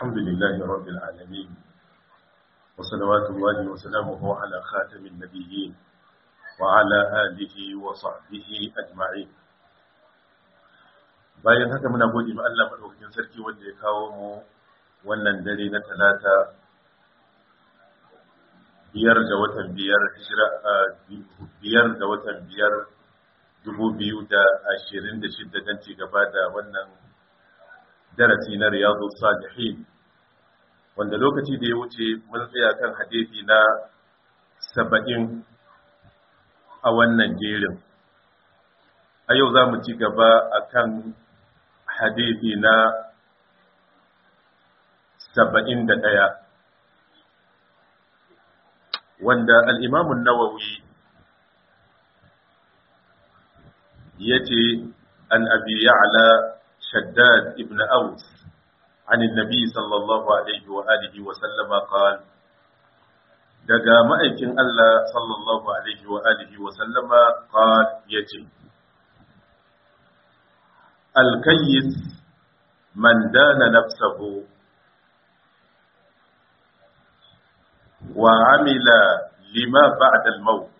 الحمد لله رب العالمين وصلوات الله وسلامه على خاتم النبيين وعلى آله وصحبه أجمعين bayan haka muna gode ma Allah madaukakin sarki wanda ya kawo mu wannan dare na talata biyar ga watan biyar hijira biyar ga watan biyar dubu biyu da ashirin da shidda don ci gaba da wannan darasi na riyadu salihin wanda lokaci da ya wuce mun tsaya kan hadisi na saba'in a wannan jerin a yau za mu ci gaba a kan hadisi na saba'in da ɗaya wanda al'imamun nawawi ya ce an abi ya'ala shaddad ibn aus عن النبي صلى الله عليه وآله وسلم قال daga ma'aikin Allah sallallahu alaihi wa alihi wa sallama qal yace al-kayyis man dana nafsahu wa amila lima ba'da al-maut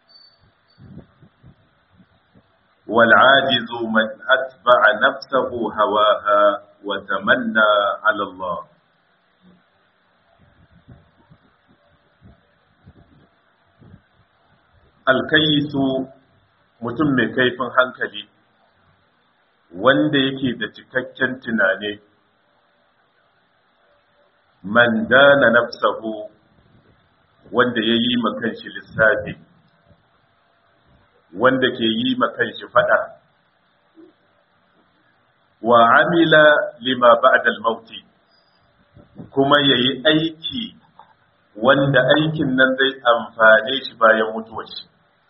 wal 'ajizu man atba'a nafsahu hawaha wa tamanna 'ala Allah alkayisu mutum mai kaifin hankali wanda yake da cikakken tunane man dana nafsahu wanda ya yi makanshi lissafi wanda ke yi makanshi fada wa amila lima ba'da al-mauti kuma yayi aiki wanda aikin nan zai amfane shi bayan mutuwar shi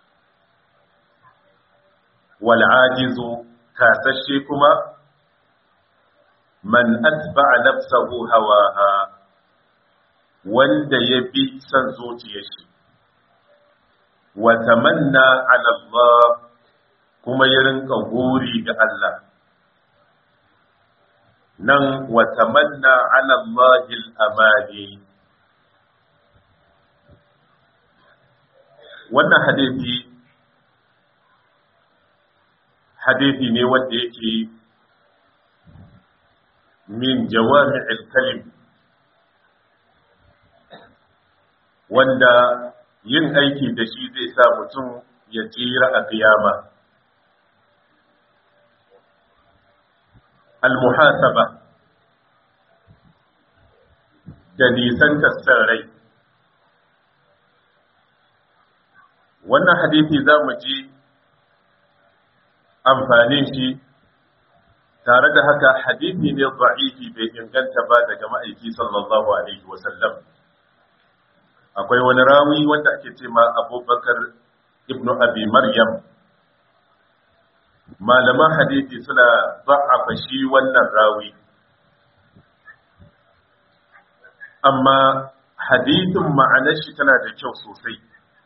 wal'ajizu kasashe kuma man atba'a nafsahu hawaha wanda ya bi son zuciyar shi wa tamanna ala Allah kuma ya rinka guri ga Allah nan wa tamanna ala Allah al-amani wannan hadisi hadisi ne wanda yake min jawami'il kalim wanda yin aiki da shi zai sa mutum ya tsira a kiyama al-muhasaba da nisan tasar rai wannan hadisi za mu ji amfanin shi tare da haka hadisi ne da'ifi bai inganta ba daga ma'aiki sallallahu alaihi wasallam akwai wani rawi wanda ake ce ma abubakar ibn abi maryam malaman hadisi suna za'afa shi wannan rawi amma hadisin ma'anar shi tana da kyau sosai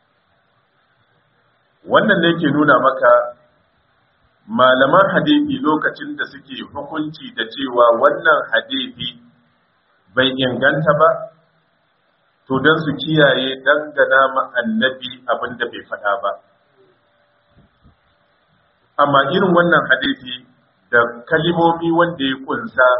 wannan ne ke nuna maka malaman hadisi lokacin da suke hukunci da cewa wannan hadisi bai inganta ba to don su kiyaye dangana ma annabi abin da bai faɗa ba amma irin wannan hadisi da kalimomi wanda ya kunsa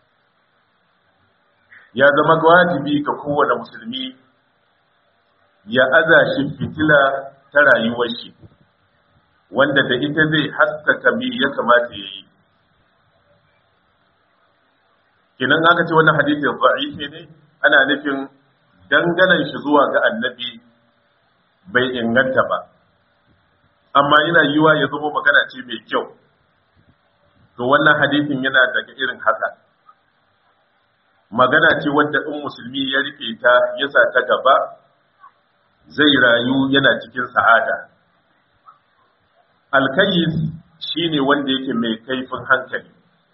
ya zama wajibi ga kowane musulmi ya aza shi fitila ta rayuwar shi wanda da ita zai haskaka me ya kamata ya yi kinan aka ce wannan hadisi da'ifi ne ana nufin danganan shi zuwa ga annabi bai inganta ba amma yana yiwa ya zama magana ce mai kyau to wannan hadisin yana daga irin haka magana ce wadda in musulmi ya rike ta ya sa ta gaba zai rayu yana cikin sa'ada alkayis shine wanda yake mai kaifin hankali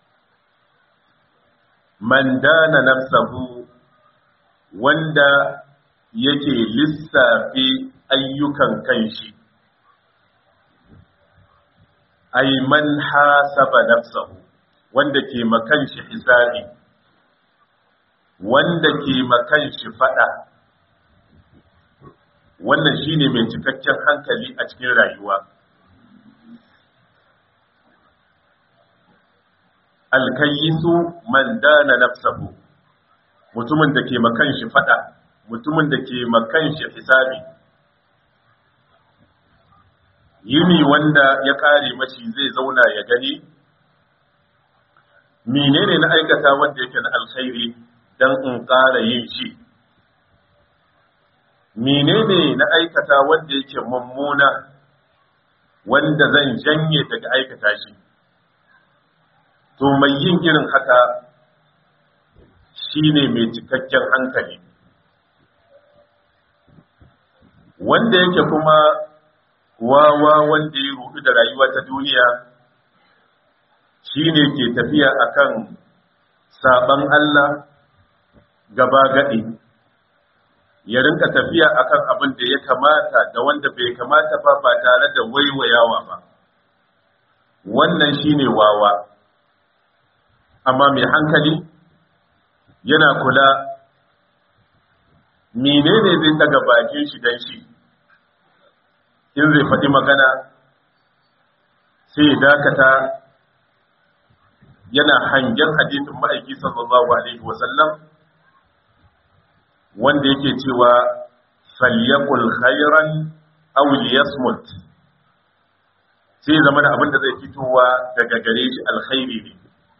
man dana nafsahu wanda yake lissafi ayyukan kanshi ay man hasaba nafsahu wanda ke makanshi hisabi wanda ke makan shi fada wannan shine mai cikakken hankali a cikin rayuwa alkayisu man dana nafsahu mutumin da ke makan shi fada mutumin da ke makan shi hisabi yini wanda ya kare mashi zai zauna ya gani menene na aikata wanda yake na alkhairi dan in ƙara yin shi menene na aikata wanda yake mummuna wanda zan janye daga aikata shi to mai yin irin haka shine mai cikakken hankali wanda yake kuma wawa wanda ya rudu da rayuwa ta duniya shine ke tafiya akan saban Allah gaba gadi ya rinka tafiya akan abin da ya kamata da wanda bai kamata ba ba tare da waiwayawa ba wannan shine wawa amma mai hankali yana kula menene zai daga bakin shi dan shi in zai faɗi magana sai dakata yana hangen hadisin ma'aiki sallallahu alaihi wasallam wanda yake cewa falyakul khairan aw liyasmut sai zama da abin da zai fitowa daga gare shi alkhairi ne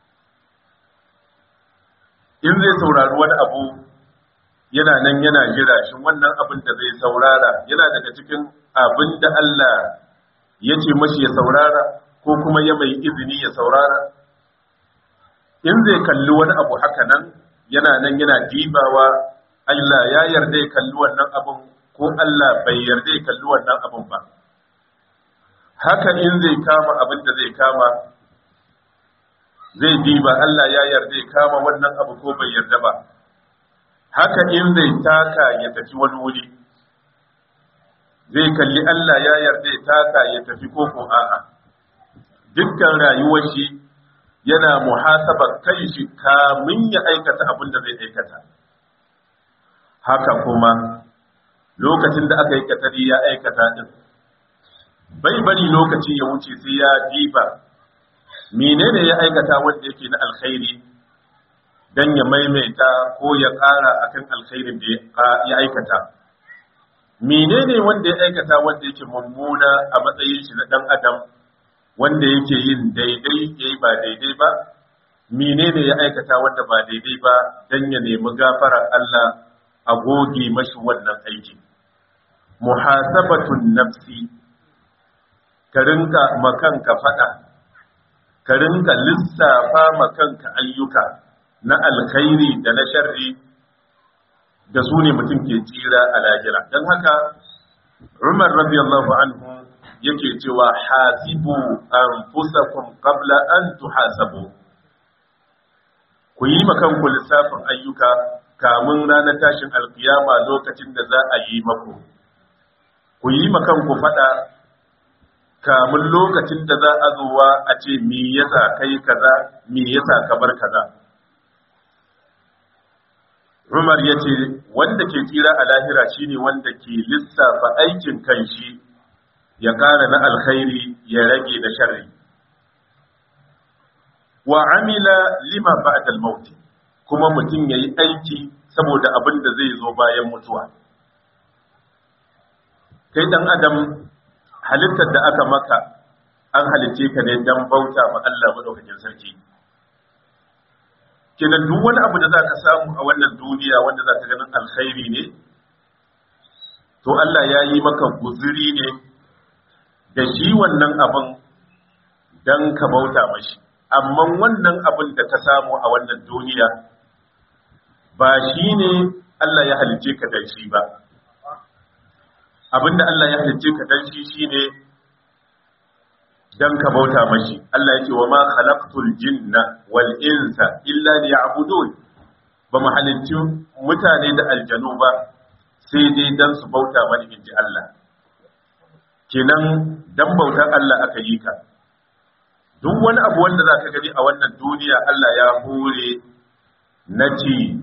in zai saurari wani abu yana nan yana jira shi wannan abin da zai saurara yana daga cikin abin da Allah ya ce mashi ya saurara ko kuma ya mai izini ya saurara in zai kalli wani abu haka nan yana nan yana dibawa Allah ya yarda ya kalli wannan abin ko Allah bai yarda ya kalli wannan abin ba haka in zai kama abin da zai kama zai diba Allah ya yarda ya kama wannan abu ko bai yarda ba haka in zai taka ya tafi wani wuri zai kalli Allah ya yarda ya taka ya tafi ko ko a'a dukkan rayuwar shi yana muhasabar kai shi kamin ya aikata abin da zai aikata haka kuma lokacin da aka yi katari ya aikata din bai bari lokaci ya wuce sai ya diba menene ya aikata wanda yake na alkhairi dan ya maimaita ko ya ƙara akan alkhairin da ya aikata menene wanda ya aikata wanda yake mummuna a matsayin shi na dan adam wanda yake yin daidai yayi ba daidai ba menene ya aikata wanda ba daidai ba dan ya nemi gafarar Allah a goge mashi wannan aiki muhasabatun nafsi ka rinka makanka fada ka rinka lissafa makanka ayyuka na alkhairi da na sharri da su ne mutum ke tsira a lahira don haka umar radiyallahu anhu yake cewa hasibu anfusakum qabla an tuhasabu ku yi makanku lissafin ayyuka kamun ranar tashin alkiyama lokacin da za a yi maku ku yi makanku fada kamun lokacin da za a zuwa a ce me yasa kai kaza me yasa ka bar kaza Umar ya ce wanda ke tsira a lahira shine wanda ke lissafa aikin kanshi ya ƙara na alkhairi ya rage da sharri wa amila lima ba'da al-maut kuma mutum yayi aiki saboda abin da zai zo bayan mutuwa kai dan adam halittar da aka maka an halice ka ne dan bauta ma Allah madaukakin sarki kenan duk wani abu da zaka samu a wannan duniya wanda zaka ganin alkhairi ne to Allah ya yi maka guzuri ne da shi wannan abin dan ka bauta mashi amma wannan abin da ka samu a wannan duniya ba shi ne Allah ya halice ka da shi ba abinda Allah ya halice ka dan shi shine dan ka bauta mashi Allah yake wa ma khalaqtul jinna wal insa illa liya'budun ba mu halicci mutane da aljanu ba sai dai dan su bauta mani inji Allah kenan dan bautar Allah aka yi ka duk wani abu wanda zaka gani a wannan duniya Allah ya hore na ci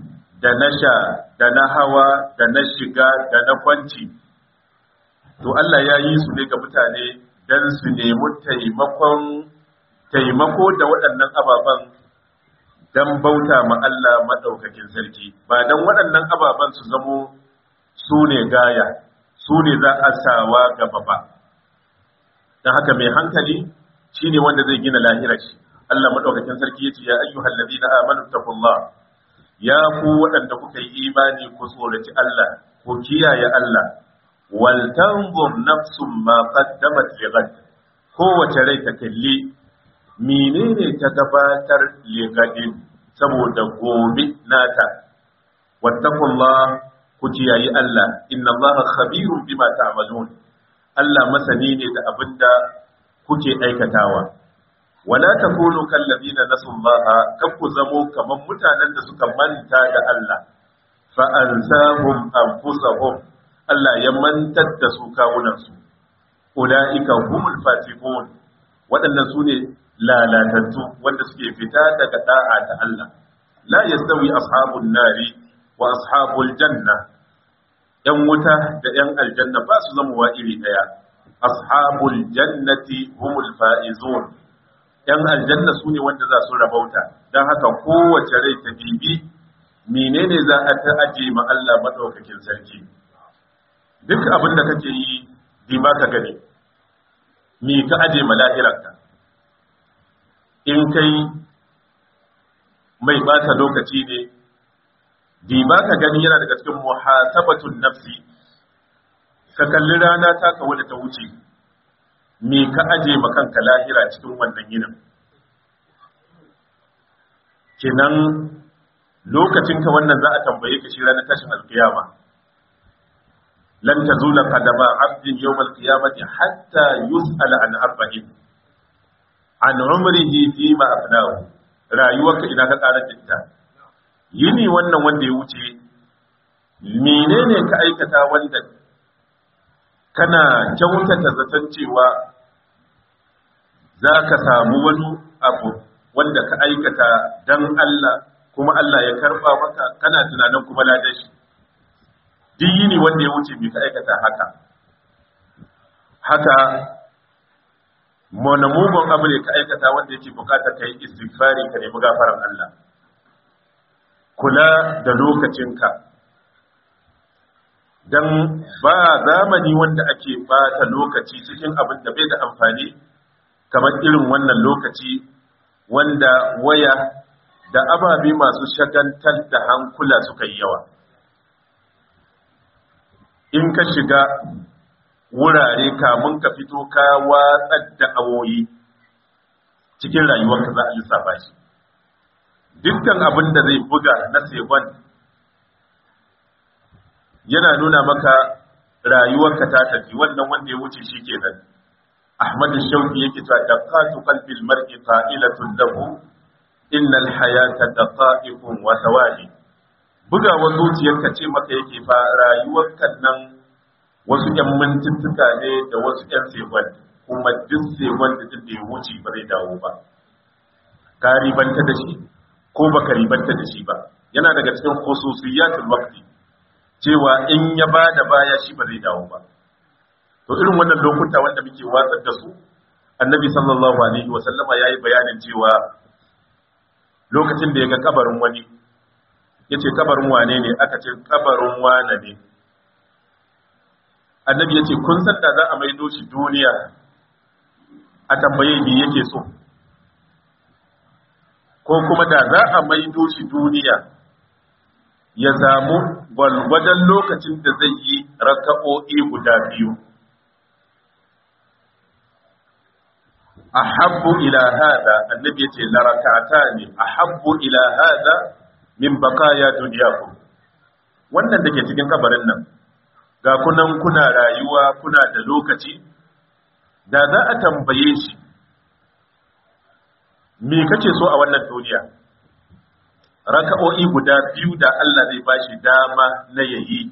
da na sha da na hawa da na shiga da na kwanci to Allah ya yi su ne ga mutane don su nemi taimakon taimako da waɗannan ababen don bauta ma Allah maɗaukakin sarki ba don waɗannan ababen su zamo su ne gaya su ne za a sawa gaba ba don haka mai hankali shi ne wanda zai gina lahirar shi Allah maɗaukakin sarki ya ce ya ayyuhal ladina amanu taqullah ya ku waɗanda kuka yi imani ku tsoraci Allah ku kiyaye Allah wal tanzur nafsum ma qaddamat lighad kowace rai ta kalli menene ta gabatar lighadin saboda gobe nata wattaqullah ku kiyaye Allah inna Allah khabirun bima ta'malun Allah masani ne da abinda kuke aikatawa wala takunu kallazina nasullaha kakku zamo kaman mutanen da suka manta da Allah fa ansahum anfusahum Allah ya mantar da su kawunan su ulaika humul fasiqun waɗannan su ne lalatattu wanda suke fita daga da'a ta Allah la yastawi ashabun nari wa ashabul janna yan wuta da yan aljanna ba su zama wa iri daya ashabul jannati humul faizun ‘yan aljanna su ne wanda za su rabauta, don haka kowace rai ta bibi menene za a ta aje ma Allah maɗaukakin sarki. Duk abin da kake yi, bi ba ka gani, mi ka aje ma lahirarka. In kai mai ɓata lokaci ne, bi ba ka gani yana daga cikin muhasabatun nafsi, ka kalli rana ta kawo da ta wuce. me ka aje kanka lahira cikin wannan yinin kenan lokacin ka wannan za a tambaye ka shi ranar tashin alkiyama lan tazula qadama abdin yawm alqiyamati hatta yus'ala an arba'in an umrihi fi ma afnahu rayuwarka ina ka karar da ita yini wannan wanda ya wuce menene ka aikata wanda kana kyautata zaton cewa za ka samu wani abu wanda ka aikata don Allah kuma Allah ya karba maka kana tunanin kuma ladan shi duk yini wanda ya wuce mai ka aikata haka haka monamugon abu ne ka aikata wanda yake bukata ka yi istighfari ka nemi gafaran Allah kula da lokacinka don ba zamani wanda ake bata lokaci cikin abin da bai da amfani kamar irin wannan lokaci wanda waya da ababe masu shagantar da hankula suka yi yawa in ka shiga wurare kamun ka fito ka watsar da awoyi cikin rayuwarka za a lissafa shi dukkan abin da zai buga na segon yana nuna maka rayuwarka ta tafi wannan wanda ya wuce shi kenan Ahmad Shauki yake cewa daqatu qalbil mar'i qa'ilatun lahu innal hayata daqa'iqun wa thawali bugawar zuciyarka ce maka yake fa rayuwarka nan wasu ƴan mintuttuka ne da wasu ƴan sekon kuma duk sekon da duk da ya wuce ba zai dawo ba ka ribanta da shi ko baka ribanta da shi ba yana daga cikin khususiyatul waqti cewa in ya ba da baya shi ba zai dawo ba to irin wannan lokuta wanda muke watsar da su annabi sallallahu alaihi wa sallama yayi bayanin cewa lokacin da ya ga kabarin wani yace kabarin wane ne aka ce kabarin wane ne annabi yace kun san da za a maido shi duniya a tambaye me yake so ko kuma da za a maido shi duniya ya samu gwalgwadon lokacin da zai yi raka'o'i guda biyu. A habbu ila hada, annabi ya ce larakata ne, a habbu ila hada min bakaya duniyaku. Wannan da ke cikin kabarin nan, ga kunan kuna rayuwa kuna da lokaci, da za a tambaye shi, me kake so a wannan duniya? raka'o'i guda biyu da Allah zai bashi dama na yayi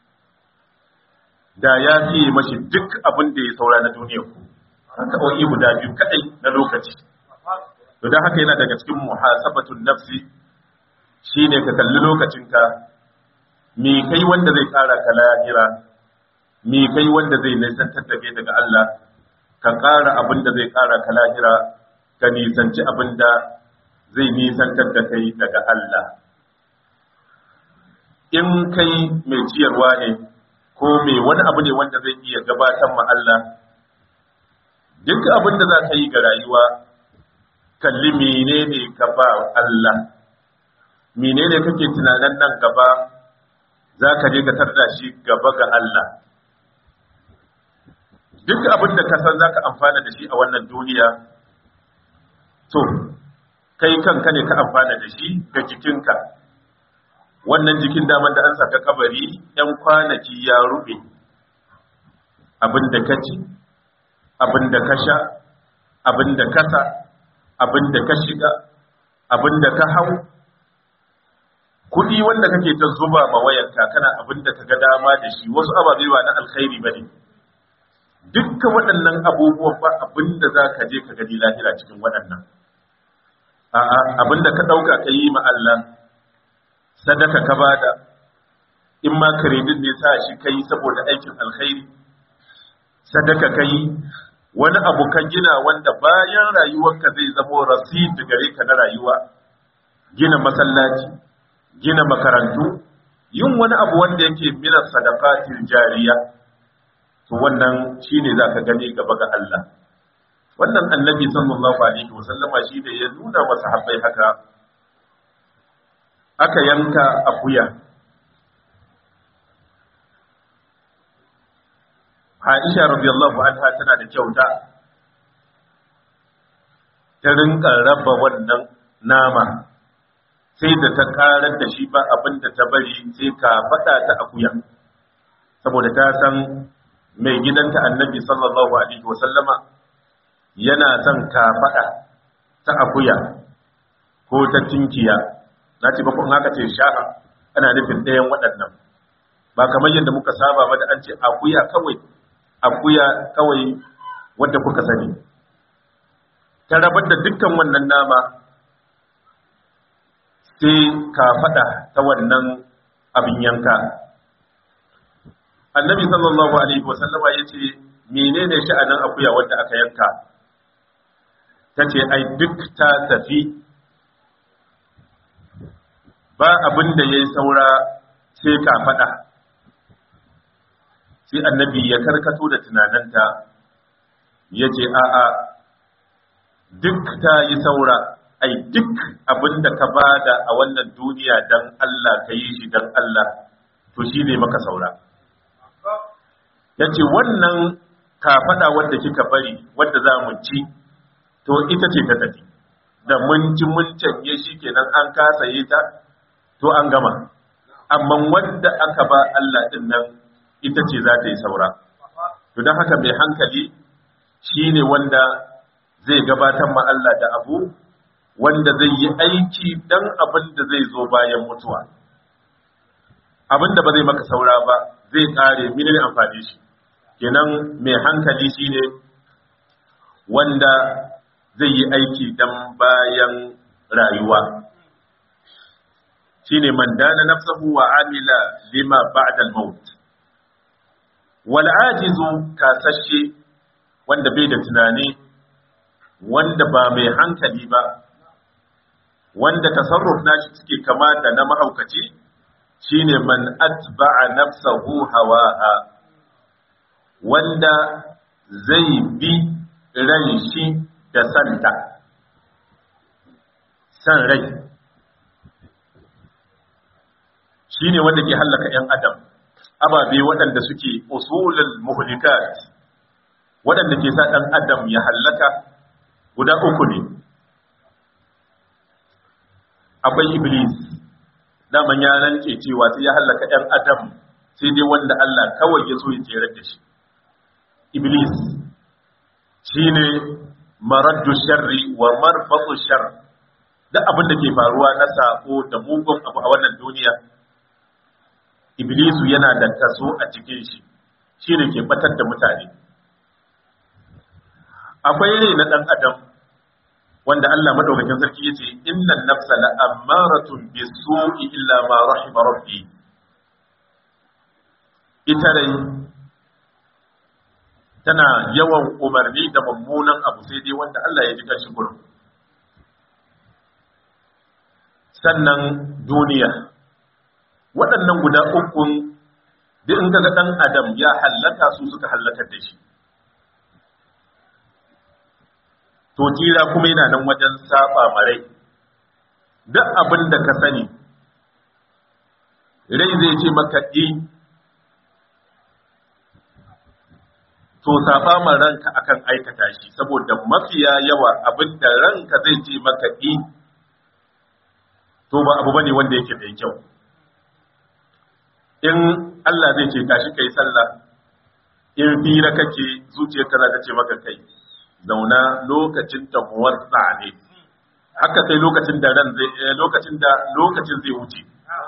da ya fiye mashi duk abin da ya saura na duniya ku raka'o'i guda biyu kadai na lokaci to dan haka yana daga cikin muhasabatun nafsi shine ka kalli lokacinka me kai wanda zai ƙara ka lahira me kai wanda zai nisantar da kai daga Allah ka ƙara abin da zai ƙara ka lahira ka nisanci abin da zai nisantar da kai daga Allah in kai mai ciyarwa ne ko mai wani abu ne wanda zai iya gabatar ma Allah duk abin da za ka yi ga rayuwa kalli menene ka ba Allah menene kake tunanin nan gaba za ka je ka tarda shi gaba ga Allah duk abin da ka san za ka amfana da shi a wannan duniya to kai kanka ne ka amfana da shi ga jikinka wannan jikin daman da an saka kabari yan kwanaki ya rube abin da ka ci abin da ka sha abin da ka sa abin da ka shiga abin da ka hau kuɗi wanda kake ta zuba ma wayarka kana abin da ka ga dama da shi wasu ababe ba na alkhairi ba ne dukkan waɗannan abubuwan ba abin da za ka je ka gani lahira cikin waɗannan a'a abin da ka ɗauka ka yi ma Allah sadaka ka bada in ma kredit ne sa shi kai saboda aikin alkhairi sadaka kai wani abu ka gina wanda bayan rayuwarka zai zamo rasid gare ka na rayuwa gina masallaci gina makarantu yin wani abu wanda yake minas sadaqatil jariya to wannan shine zaka gani gaba ga Allah wannan annabi sallallahu alaihi wasallama shi da ya nuna wa sahabbai haka aka yanka akuya Aisha radiyallahu anha tana da kyauta ta rinka raba wannan nama sai da ta karar da shi ba abin da ta bari sai ka faɗa ta akuya saboda ta san mai gidanta annabi sallallahu alaihi wasallama yana son ka faɗa ta akuya ko ta tinkiya na ce bakon haka ce sha'a ana nufin ɗayan waɗannan ba kamar yadda muka saba ba da an ce akuya kawai akuya kawai wadda kuka sani ta rabar da dukkan wannan nama sai ka faɗa ta wannan abin yanka annabi sallallahu alaihi wasallama ya ce menene sha'anin akuya wadda aka yanka ta ce ai duk ta tafi ba abin da ya yi saura sai ka faɗa sai annabi ya karkato da tunananta ya ce a'a duk ta yi saura ai duk abin da ka bada a wannan duniya don Allah ka yi shi don Allah to shi ne maka saura ya ce wannan kafaɗa wadda kika bari wadda za mu ci to ita ce ta tafi da mun ci mun canye shi kenan an kasa yi ta to an gama amma wadda aka ba Allah din nan ita ce za ta yi saura to don haka mai hankali shine wanda zai gabatar ma Allah da abu wanda zai yi aiki dan abin da zai zo bayan mutuwa abin da ba zai maka saura ba zai kare mini amfani shi kenan mai hankali shine wanda zai yi aiki dan bayan rayuwa shine man dana nafsahu wa amila lima ba'da al-maut wal ajizu kasashe wanda bai da tunani wanda ba mai hankali ba wanda tasarruf nashi suke kama da na mahaukaci shine man atba'a nafsahu hawaha wanda zai bi ran shi da santa san rai shine wanda ke hallaka 'yan adam ababe waɗanda suke usulul muhlikat waɗanda ke sa ɗan adam ya hallaka guda uku ne akwai iblis daman ya rance cewa sai ya hallaka 'yan adam sai dai wanda Allah kawai ya so ya tsere da shi iblis shine maraddu sharri wa marfatu shar duk abin da ke faruwa na sako da mugun abu a wannan duniya iblisu yana da kaso a cikin shi shine ke batar da mutane akwai rai na dan adam wanda Allah madaukakin sarki yace innan nafsa la'ammaratun bisu'i illa ma rahima rabbi ita rai tana yawan umarni da mummunan abu sai dai wanda Allah ya ji kanshi gurin sannan duniya waɗannan guda ukun duk in kaga ɗan adam ya hallaka su suka hallakar da shi to jira kuma yana nan wajen saba marai duk abin da ka sani rai zai ce maka ɗi to saba ma ranka akan aikata shi saboda mafiya yawa abin da ranka zai ce maka ɗi to ba abu bane wanda yake mai kyau in Allah zai ce tashi kai sallah in fira kake zuciyarka za ta ce maka kai zauna lokacin ta muwatsa ne haka sai lokacin da ran zai lokacin da lokacin zai wuce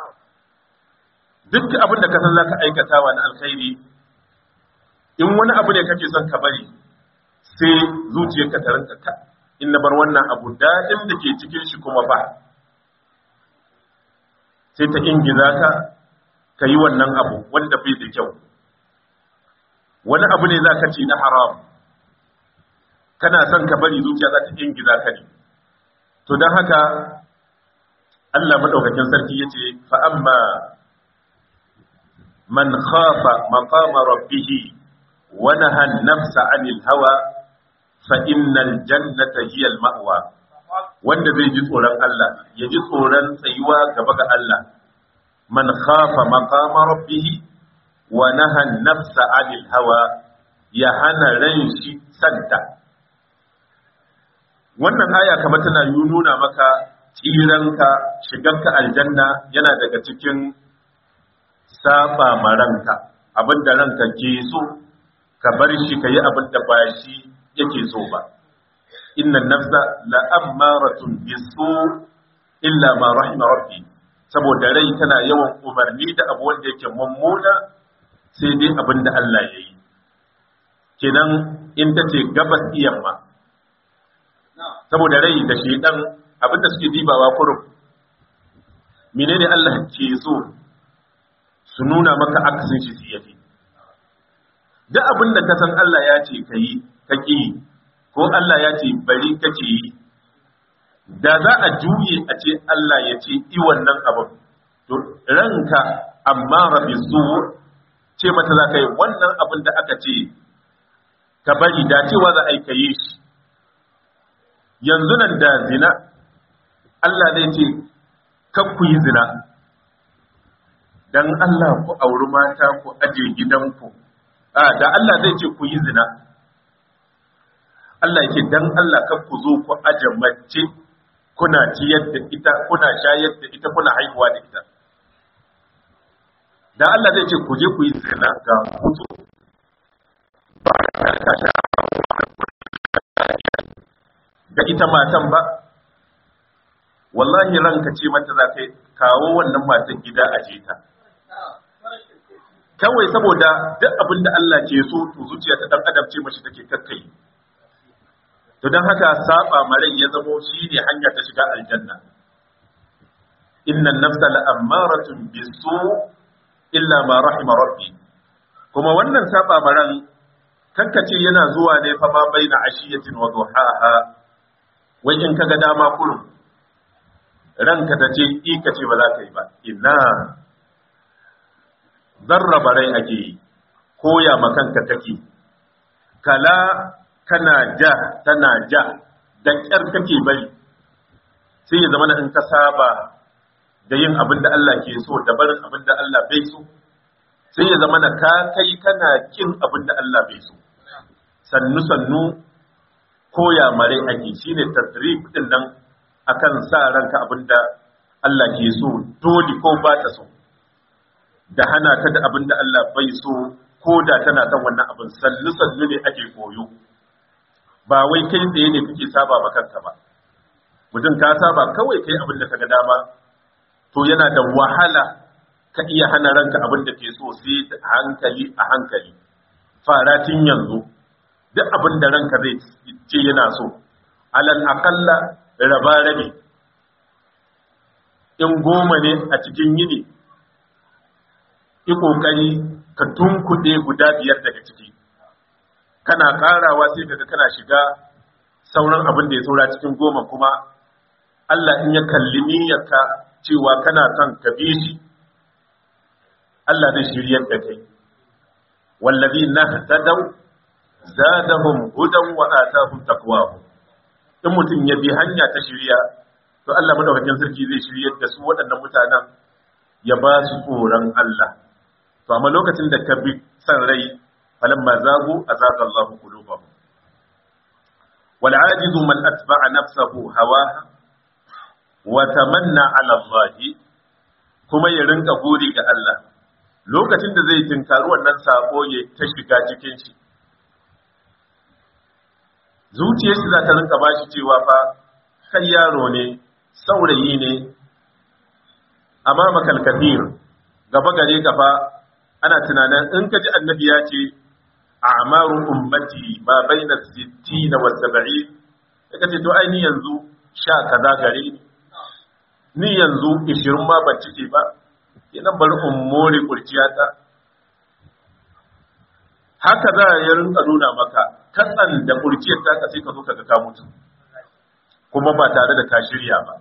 duk abin da ka san zaka aikata wa na alkhairi in wani abu ne kake son ka bari sai zuciyarka ta rinka ka in na bar wannan abu daɗin da ke cikin shi kuma ba sai ta ingiza ka ka yi wannan abu wanda bai da kyau wani abu ne za ka ci na haram kana son ka bari zuciya za ta ingiza ka ne to don haka Allah maɗaukakin sarki ya ce fa'amma man khafa maqama rabbihi wa nahan nafsa anil hawa fa innal jannata hiya al ma'wa wanda zai ji tsoron Allah ya ji tsoron tsayuwa gaba ga Allah man khafa maqama rabbih wa naha nafsa 'anil hawa ya hana ran shi santa wannan aya kamar tana nuna maka tsiranka shigarka aljanna yana daga cikin saba maranka abinda ranka ke so ka bar shi ka yi abinda ba shi yake so ba inna nafsa la'ammaratun bisu illa ma rahima rabbi saboda rai tana yawan umarni da abu wanda yake mummuna sai dai abin da Allah ya yi kenan in ta ce gabas yamma saboda rai da shedan abin da suke dibawa kurum menene Allah ke so su nuna maka akasin shi su yafi duk abin da ka san Allah ya ce ka yi ka ƙi ko Allah ya ce bari kake yi da za a juye a ce Allah ya ce i wannan abin to ranka amma rabi su ce mata za ka yi wannan abin da aka ce ka bari da cewa za a yi ka yi shi yanzu nan da zina Allah zai ce kan ku yi zina dan Allah ku auri mata ku aje gidanku a da Allah zai ce ku yi zina Allah yake dan Allah kan ku zo ku aje mace kuna ciyar da ita kuna shayar da ita kuna haihuwa da ita da Allah zai ce ku je ku yi zina ga kuzo ba ka sha da ita matan ba wallahi ranka ce mata za ka kawo wannan matan gida a ta kawai saboda duk abin da Allah ke so to zuciya ta dan adam ce mashi take kakkai to don haka saba marai ya zamo shi ne hanya ta shiga aljanna innan nafsa la'ammaratun bisu illa ma rahima rabbi kuma wannan saba maran kankace yana zuwa ne fa ma baina ashiyatin wa duhaha wai in kaga dama kurum ranka ta ce i ka ce ba za ka yi ba ina zarraba rai ake yi koya makanka kake kala kana ja tana ja da ƙyar kake bari sai ya zama in ka saba da yin abin da Allah ke so da barin abin da Allah bai so sai ya zama ka kai kana kin abin da Allah bai so sannu sannu koya mare ake shine tasrif din nan akan sa ranka abin da Allah ke so dole ko ba ta so da hana ta da abin da Allah bai so ko da tana son wannan abin sannu sannu ne ake koyo ba wai kai tsaye ne kake saba ma kanka ba mutum ka saba kawai kai abin da kaga dama to yana da wahala ka iya hana ranka abin da ke so sai da hankali a hankali fara tun yanzu duk abin da ranka zai ce yana so alal aqalla raba rabi in goma ne a cikin yini yi kokari ka tunkuɗe guda biyar daga ciki kana ƙarawa sai kaga kana shiga sauran abin da ya saura cikin goma kuma Allah in ya kalli niyyarka cewa kana son ka bi shi Allah zai shiryar da kai wallazi nahtadaw zadahum hudan wa atahum taqwahum in mutum ya bi hanya ta shirya to Allah madaukakin sarki zai shiryar da su waɗannan mutanen ya ba su tsoron Allah to amma lokacin da ka bi san rai falamma zagu azaqa Allahu qulubahum wal ajizu man atba'a nafsahu hawaha wa tamanna 'ala Allah kuma ya rinka gori ga Allah lokacin da zai tinkari wannan sako ya ta shiga cikin shi zuciyar shi za ta rinka bashi cewa fa kai yaro ne saurayi ne amma makalkafir gaba gare gaba ana tunanin in ka ji annabi ya ce a'maru ummati ma baina 60 wa 70 kaga ce to ai ni yanzu sha kaza gare ni ni yanzu 20 ma ban cike ba idan bari in more kurciyata haka za ya rinka nuna maka katsan da kurciyar ta sai ka zo ka ga ka mutu kuma ba tare da ka shirya ba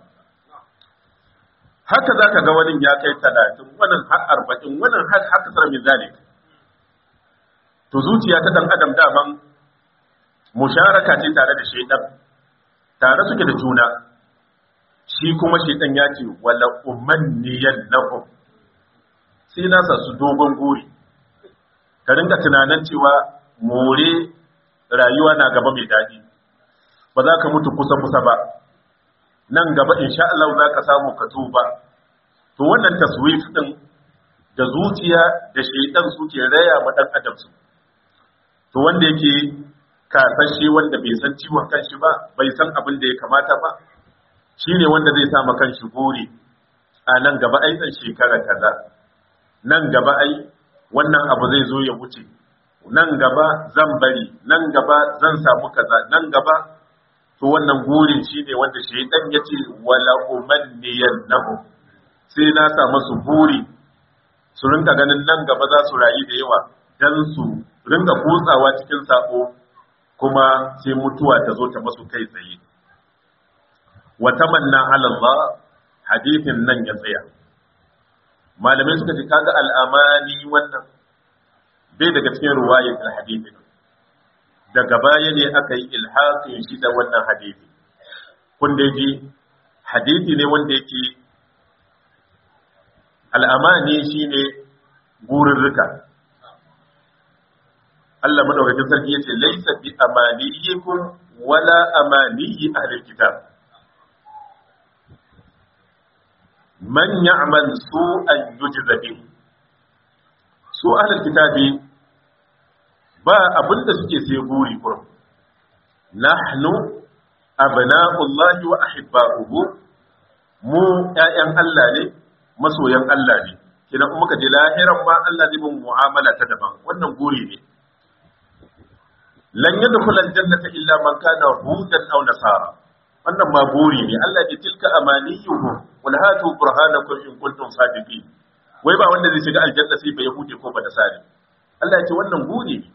haka za ka ga wani ya kai talatin wannan har arba'in wannan har haka sar min zalik to zuciya ta dan adam daman musharaka ce tare da shaidan tare suke da juna shi kuma shaidan ya ce wala umanniyan lahum sai na sa su dogon guri ka ringa tunanin cewa more rayuwa na gaba mai daɗi ba za ka mutu kusa-kusa ba nan gaba insha Allah za ka samu ka tuba to wannan taswif din da zuciya da shaitan suke raya ma dan adam su to wanda yake kasashe wanda bai san ciwon kanshi ba bai san abin da ya kamata ba shine wanda zai sa ma kanshi gori a nan gaba ai dan shekara kaza nan gaba ai wannan abu zai zo ya wuce nan gaba zan bari nan gaba zan samu kaza nan gaba to wannan gurin shine wanda shaytan yace wala umanniyannahu sai na sa masu buri su rinka ganin nan gaba za su rayu da yawa dan su rinka kutsawa cikin sako kuma sai mutuwa ta zo ta masu kai tsaye wa tamanna ala Allah hadithin nan ya tsaya malamai suka ce kaga al'amani wannan bai daga cikin ruwayar al-hadithin daga baya ne aka yi ilhaƙin shi da wannan hadithi kun da ji hadithi ne wanda yake al'amani shi ne gururruka Allah madaukakin sarki yace laisa bi amaniyikum wala amaniyi ahlil kitab man ya'mal su'an yujza bihi su ahlul kitabi ba abinda suke sai guri kurum nahnu abna'ullahi wa ahibba'uhu mu ƴaƴan Allah ne masoyan Allah ne kina kuma ka je lahiran ma Allah zai mun mu'amala ta daban wannan guri ne lan yadkhul aljannata illa man kana hudan aw nasara wannan ma guri ne Allah ya tilka amaniyuhum wal hatu burhanakum in kuntum sadiqin wai ba wanda zai shiga aljanna sai ba yahudi ko ba nasari Allah ya ce wannan guri ne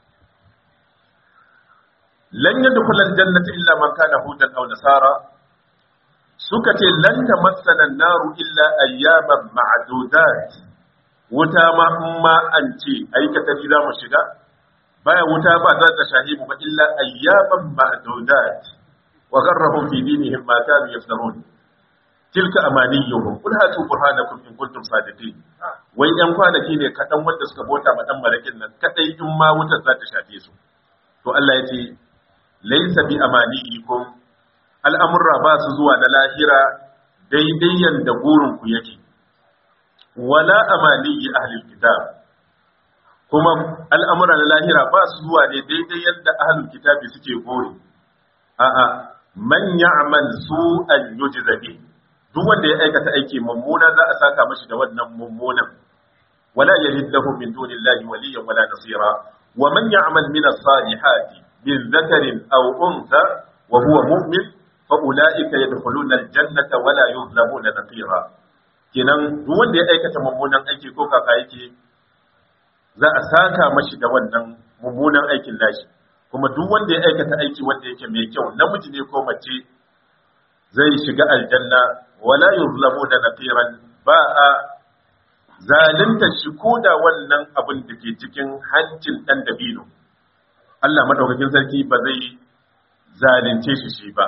lan yadkhul aljannata illa man kana hudan aw nasara suka ce lan tamassana an-naru illa ayyaman ma'dudat wuta ma in ma an ce aikata za mu shiga baya wuta ba za ta shahimu ba illa ayyaman ma'dudat wa gharrahum fi dinihim ma kanu yaftarun tilka amaniyuhum qul hatu burhanakum in kuntum sadiqin wai yan kwanaki ne kadan wanda suka bota ma dan malakin nan kadai in ma wutar za ta shafe su to Allah ya ce laysa bi amaniyikum al'amurra ba su zuwa na lahira daidai yanda burin ku yake wala amaniyi ahlul kitab kuma al'amura na lahira ba su zuwa ne daidai yadda ahlul kitabi suke gori a'a man ya'mal su'an yujza bihi duk wanda ya aikata aiki mummuna za a saka mashi da wannan mummunan wala yajid lahu min dunillahi waliyyan wala nasira wa man ya'mal min as-salihati min dhakarin aw untha wa huwa mu'min fa ulaika yadkhuluna aljannata wa la yuzlamuna naqira kenan duk wanda ya aikata mummunan aiki ko kaka yake za a saka mashi da wannan mummunan aikin nashi kuma duk wanda ya aikata aiki wanda yake mai kyau namiji ne ko mace zai shiga aljanna wala yuzlamuna naqiran ba a zalunta shi ko da wannan abin da ke cikin hancin ɗan dabino Allah madaukakin sarki ba zai zalunce shi shi ba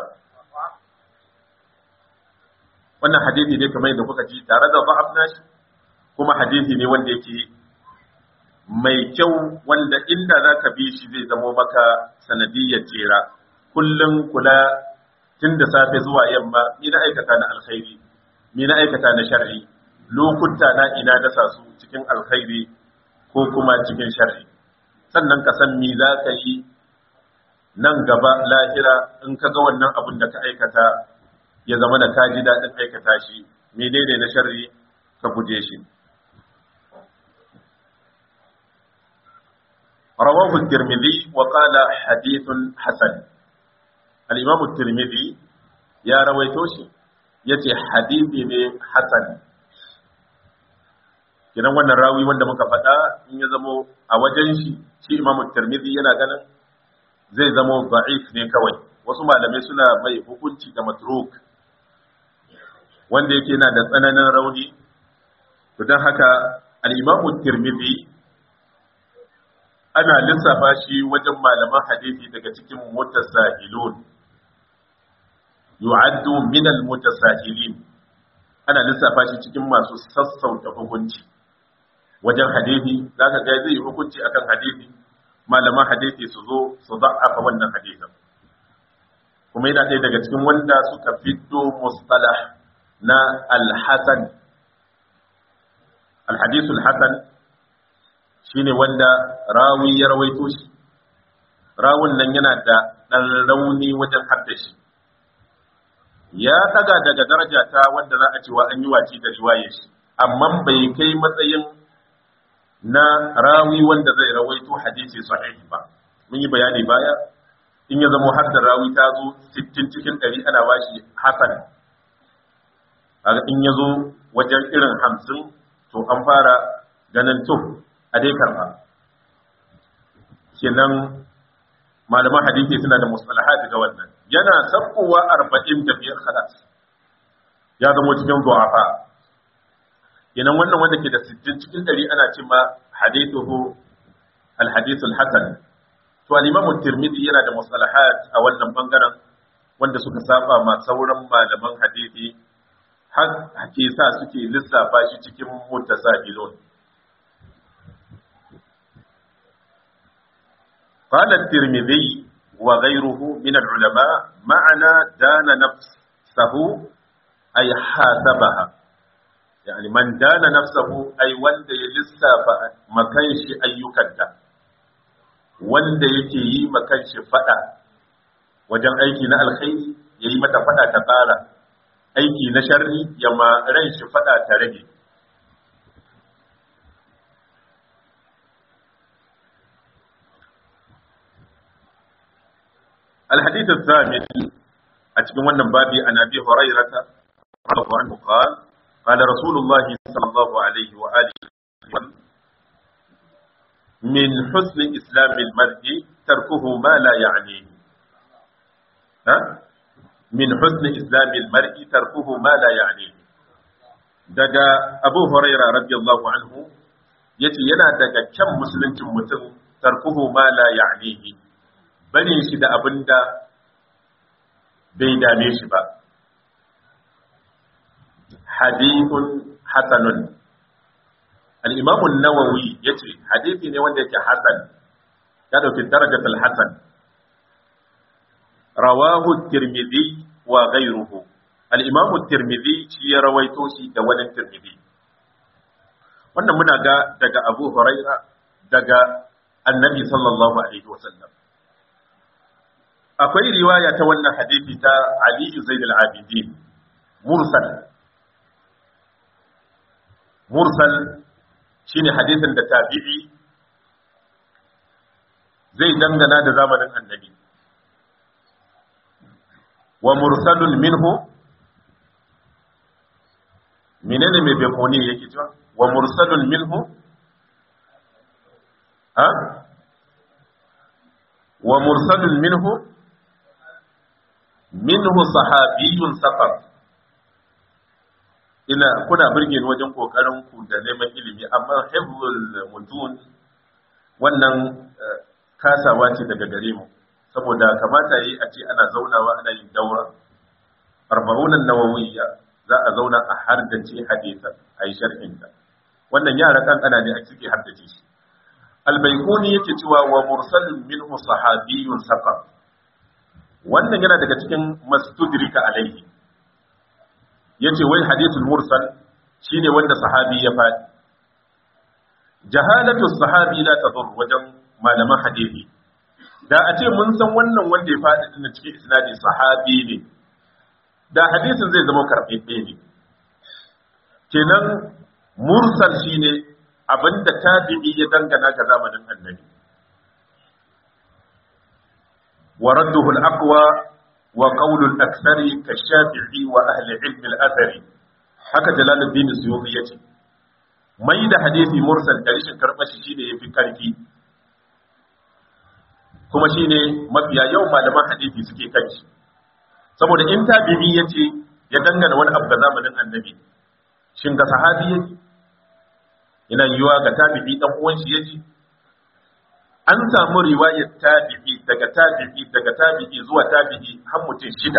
wannan hadisi ne kamar yadda kuka ji tare da ba'ab nashi kuma hadisi ne wanda yake mai kyau wanda inda za ka bi shi zai zamo maka sanadiyyar jera kullum kula tun da safe zuwa yamma ni na aikata na alkhairi ni na aikata na sharri lokuta na ina dasa su cikin alkhairi ko kuma cikin sharri sannan ka san me za ka yi nan gaba lahira in ka ga wannan abin da ka aikata ya zama da ka ji daɗin aikata shi menene na sharri ka guje shi رواه الترمذي وقال حديث حسن الإمام الترمذي يا رويتوشي يتي حديث حسن kenan wannan rawi wanda muka faɗa in ya zamo a wajen shi shi imamu tirmidhi yana ganin zai zamo da'if ne kawai wasu malamai suna mai hukunci da matruk wanda yake yana da tsananin rauni to don haka al-imamu tirmidhi ana lissafa shi wajen malaman hadisi daga cikin mutasahilun yu'addu min al-mutasahilin ana lissafa shi cikin masu sassauta hukunci wajen hadisi zaka ga zai hukunci akan hadisi malaman hadisi su zo su da'afa wannan hadisin kuma yana ɗaya daga cikin wanda suka fito mustalah na al-hasan al-hadith al-hasan shine wanda rawi ya rawaito shi rawun nan yana da ɗan rauni wajen haddashi ya daga daga daraja ta wanda za a cewa an yi waci da riwayar shi amma bai kai matsayin na rawi wanda zai rawaito hadisi sahihi ba mun yi bayani baya in ya zama har da rawi ta zo 60 cikin 100 ana bashi hasan kaga in ya zo wajen irin 50 to an fara ganin to a dai karba kenan malaman hadisi suna da mustalahat ga wannan yana sabkowa 40 da biyar khalas ya zama cikin du'afa kenan wannan wanda ke da 60 cikin 100 ana cewa hadithuhu al-hadith al-hasan to al-imam at-tirmidhi yana da mustalahat a wannan bangaren wanda suka saba ma sauran malaman hadisi har ke sa suke lissafa shi cikin mutasahilun قال الترمذي وغيره من العلماء معنى دان نفسه أي حاسبها يعني من دان نفسه أي وند يلسف مكانش أيكدا وند يكي مكانش فدا wajen aiki na alkhairi ya yi mata fada ta ƙara aiki na sharri ya ma ran shi fada ta rage الحديث الثامن أتكلم عن بابي عن أبي هريرة رضي الله عنه قال قال رسول الله صلى الله عليه وآله وسلم من حسن إسلام المرء تركه ما لا يعنيه ها؟ من حسن إسلام المرء تركه ما لا يعنيه daga Abu Huraira radiyallahu anhu yace yana daga kyan musuluncin mutum tarkuhu ma la ya'nihi barin shi da abin da bai dame shi ba. Hadithun Hassanun Al'imamun Nawawi ya ce, hadithi ne wanda yake Hassan, ya ɗauki darajatul Hassan. Rawahu Tirmidhi wa gairuhu. Al'imamun Tirmidhi shi ya rawaito shi da wani Tirmidhi. Wannan muna ga daga Abu Huraira daga Annabi sallallahu Alaihi wasallam. akwai riwaya ta wannan hadisi ta Ali Zaid al-Abidin mursal mursal shine hadisin da tabi'i zai dangana da zamanin annabi wa mursalun minhu menene mai bekoni yake cewa wa mursalun minhu ha wa mursalun minhu minhu sahabiyun safar ina kuna burge ni wajen kokarin ku da neman ilimi amma hifzul mutun wannan kasawa ce daga gare mu saboda kamata yi a ce ana zaunawa ana yin daura arba'unan nawawiyya za a zauna a hardace hadisan a yi sharhinta wannan yara kankana ne a ciki hardace shi albaikuni yake cewa wa mursalin minhu sahabiyun saqaf wannan yana daga cikin mastudrika alaihi yace wai hadithul mursal shine wanda sahabi ya faɗi jahalatu sahabi la tadur wajen malaman hadisi da a ce mun san wannan wanda ya faɗi din cikin isnadi sahabi ne da hadisin zai zama karɓaɓɓe ne kenan mursal shine abinda tabi'i ya dangana ga zamanin annabi wa radduhu al-aqwa wa qawlu al-akthari ka-shafi'i wa ahli ilm al-athari haka jalaluddin suyuti yace mai da hadisi mursal da rishin karbashi shine yafi karfi kuma shine mafiya yau malaman hadisi suke kai saboda in tabi'i yace ya dangana wani abu ga zamanin annabi shin ga sahabi yake ina yiwa ga tabi'i dan uwan shi yaji an samu riwayar tabi'i daga tabi'i daga tabi'i zuwa tabi'i har mutum shida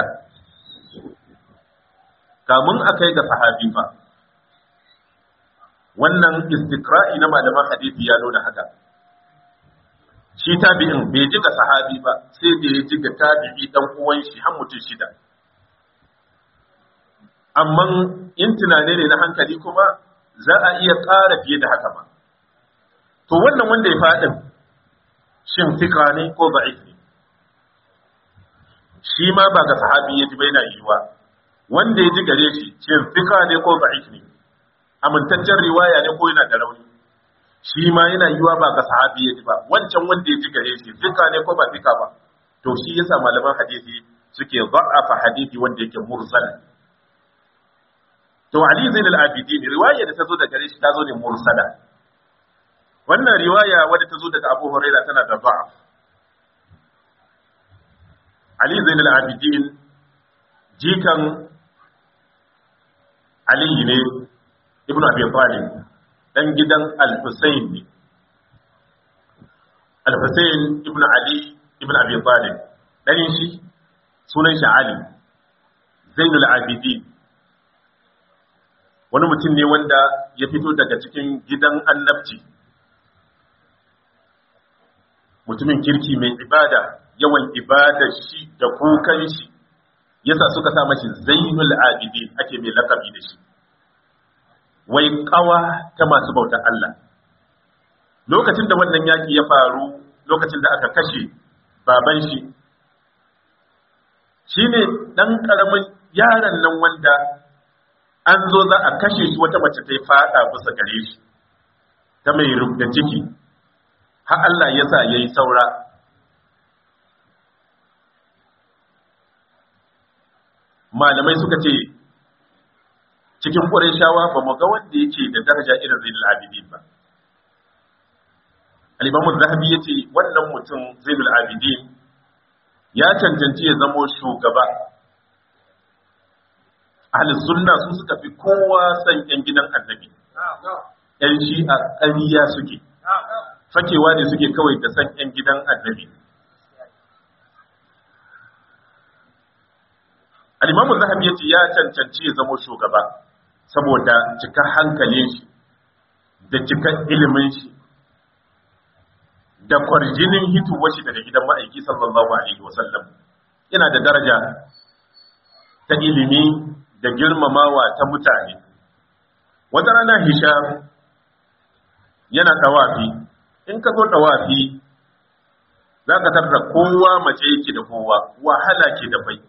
kamun akai ga sahabi fa wannan istikra'i na malaman hadisi ya nuna haka shi tabi'in bai ji ga sahabi ba sai da ya ji ga tabi'i dan uwan shi har mutum shida amma in tunane ne na hankali kuma za a iya ƙara fiye da haka ma to wannan wanda ya faɗin shin fika ne ko ba'if ne shi ma ba ga sahabi ya ji bai na yiwa wanda ya ji gare shi shin fika ne ko ba'if ne amintaccen riwaya ne ko yana da rauni shi ma yana yiwa ba ga sahabi ya ji ba wancan wanda ya ji gare shi fika ne ko ba fika ba to shi yasa malaman hadisi suke za'afa hadisi wanda yake mursal to Ali Zain al-Abidin riwaya da ta zo daga gare shi ta zo ne mursala wannan riwaya wadda ta zo daga Abu Hurairah tana da da'af Ali Zain al-Abidin jikan Ali ne Ibn Abi Talib dan gidan Al-Husayn ne Al-Husayn ibn Ali ibn Abi Talib dan shi sunan shi Ali Zainul Abidin wani mutum ne wanda ya fito daga cikin gidan annabci mutumin kirki mai ibada yawan ibadar shi da kukan shi yasa suka sa mashi zainul abidin ake mai lakabi da shi wai kawa ta masu bautar Allah lokacin da wannan yaki ya faru lokacin da aka kashe baban shi shine dan karamin yaron nan wanda an zo za a kashe shi wata mace ta yi fada bisa gare shi ta mai rubda ciki har Allah ya sa ya yi saura malamai suka ce cikin shawa ba mu ga wanda yake da daraja irin zainul abidin ba al-imamu zahabi yace wannan mutum zainul abidin ya cancanci ya zamo shugaba ahlus sunna su suka fi kowa san yan gidan annabi yan shi'a ƙariya suke fakewa ne suke kawai da san yan gidan annabi al-imamu zahabi yace ya cancanci ya zamo shugaba saboda cika hankalin shi da cika ilimin shi da kwarjinin hituwar shi daga gidan ma'aiki sallallahu alaihi wasallam yana da daraja ta ilimi da girmamawa ta mutane wata rana hisham yana tawafi in ka zo tawafi za ka tarda kowa mace yake da kowa wahala ke da bai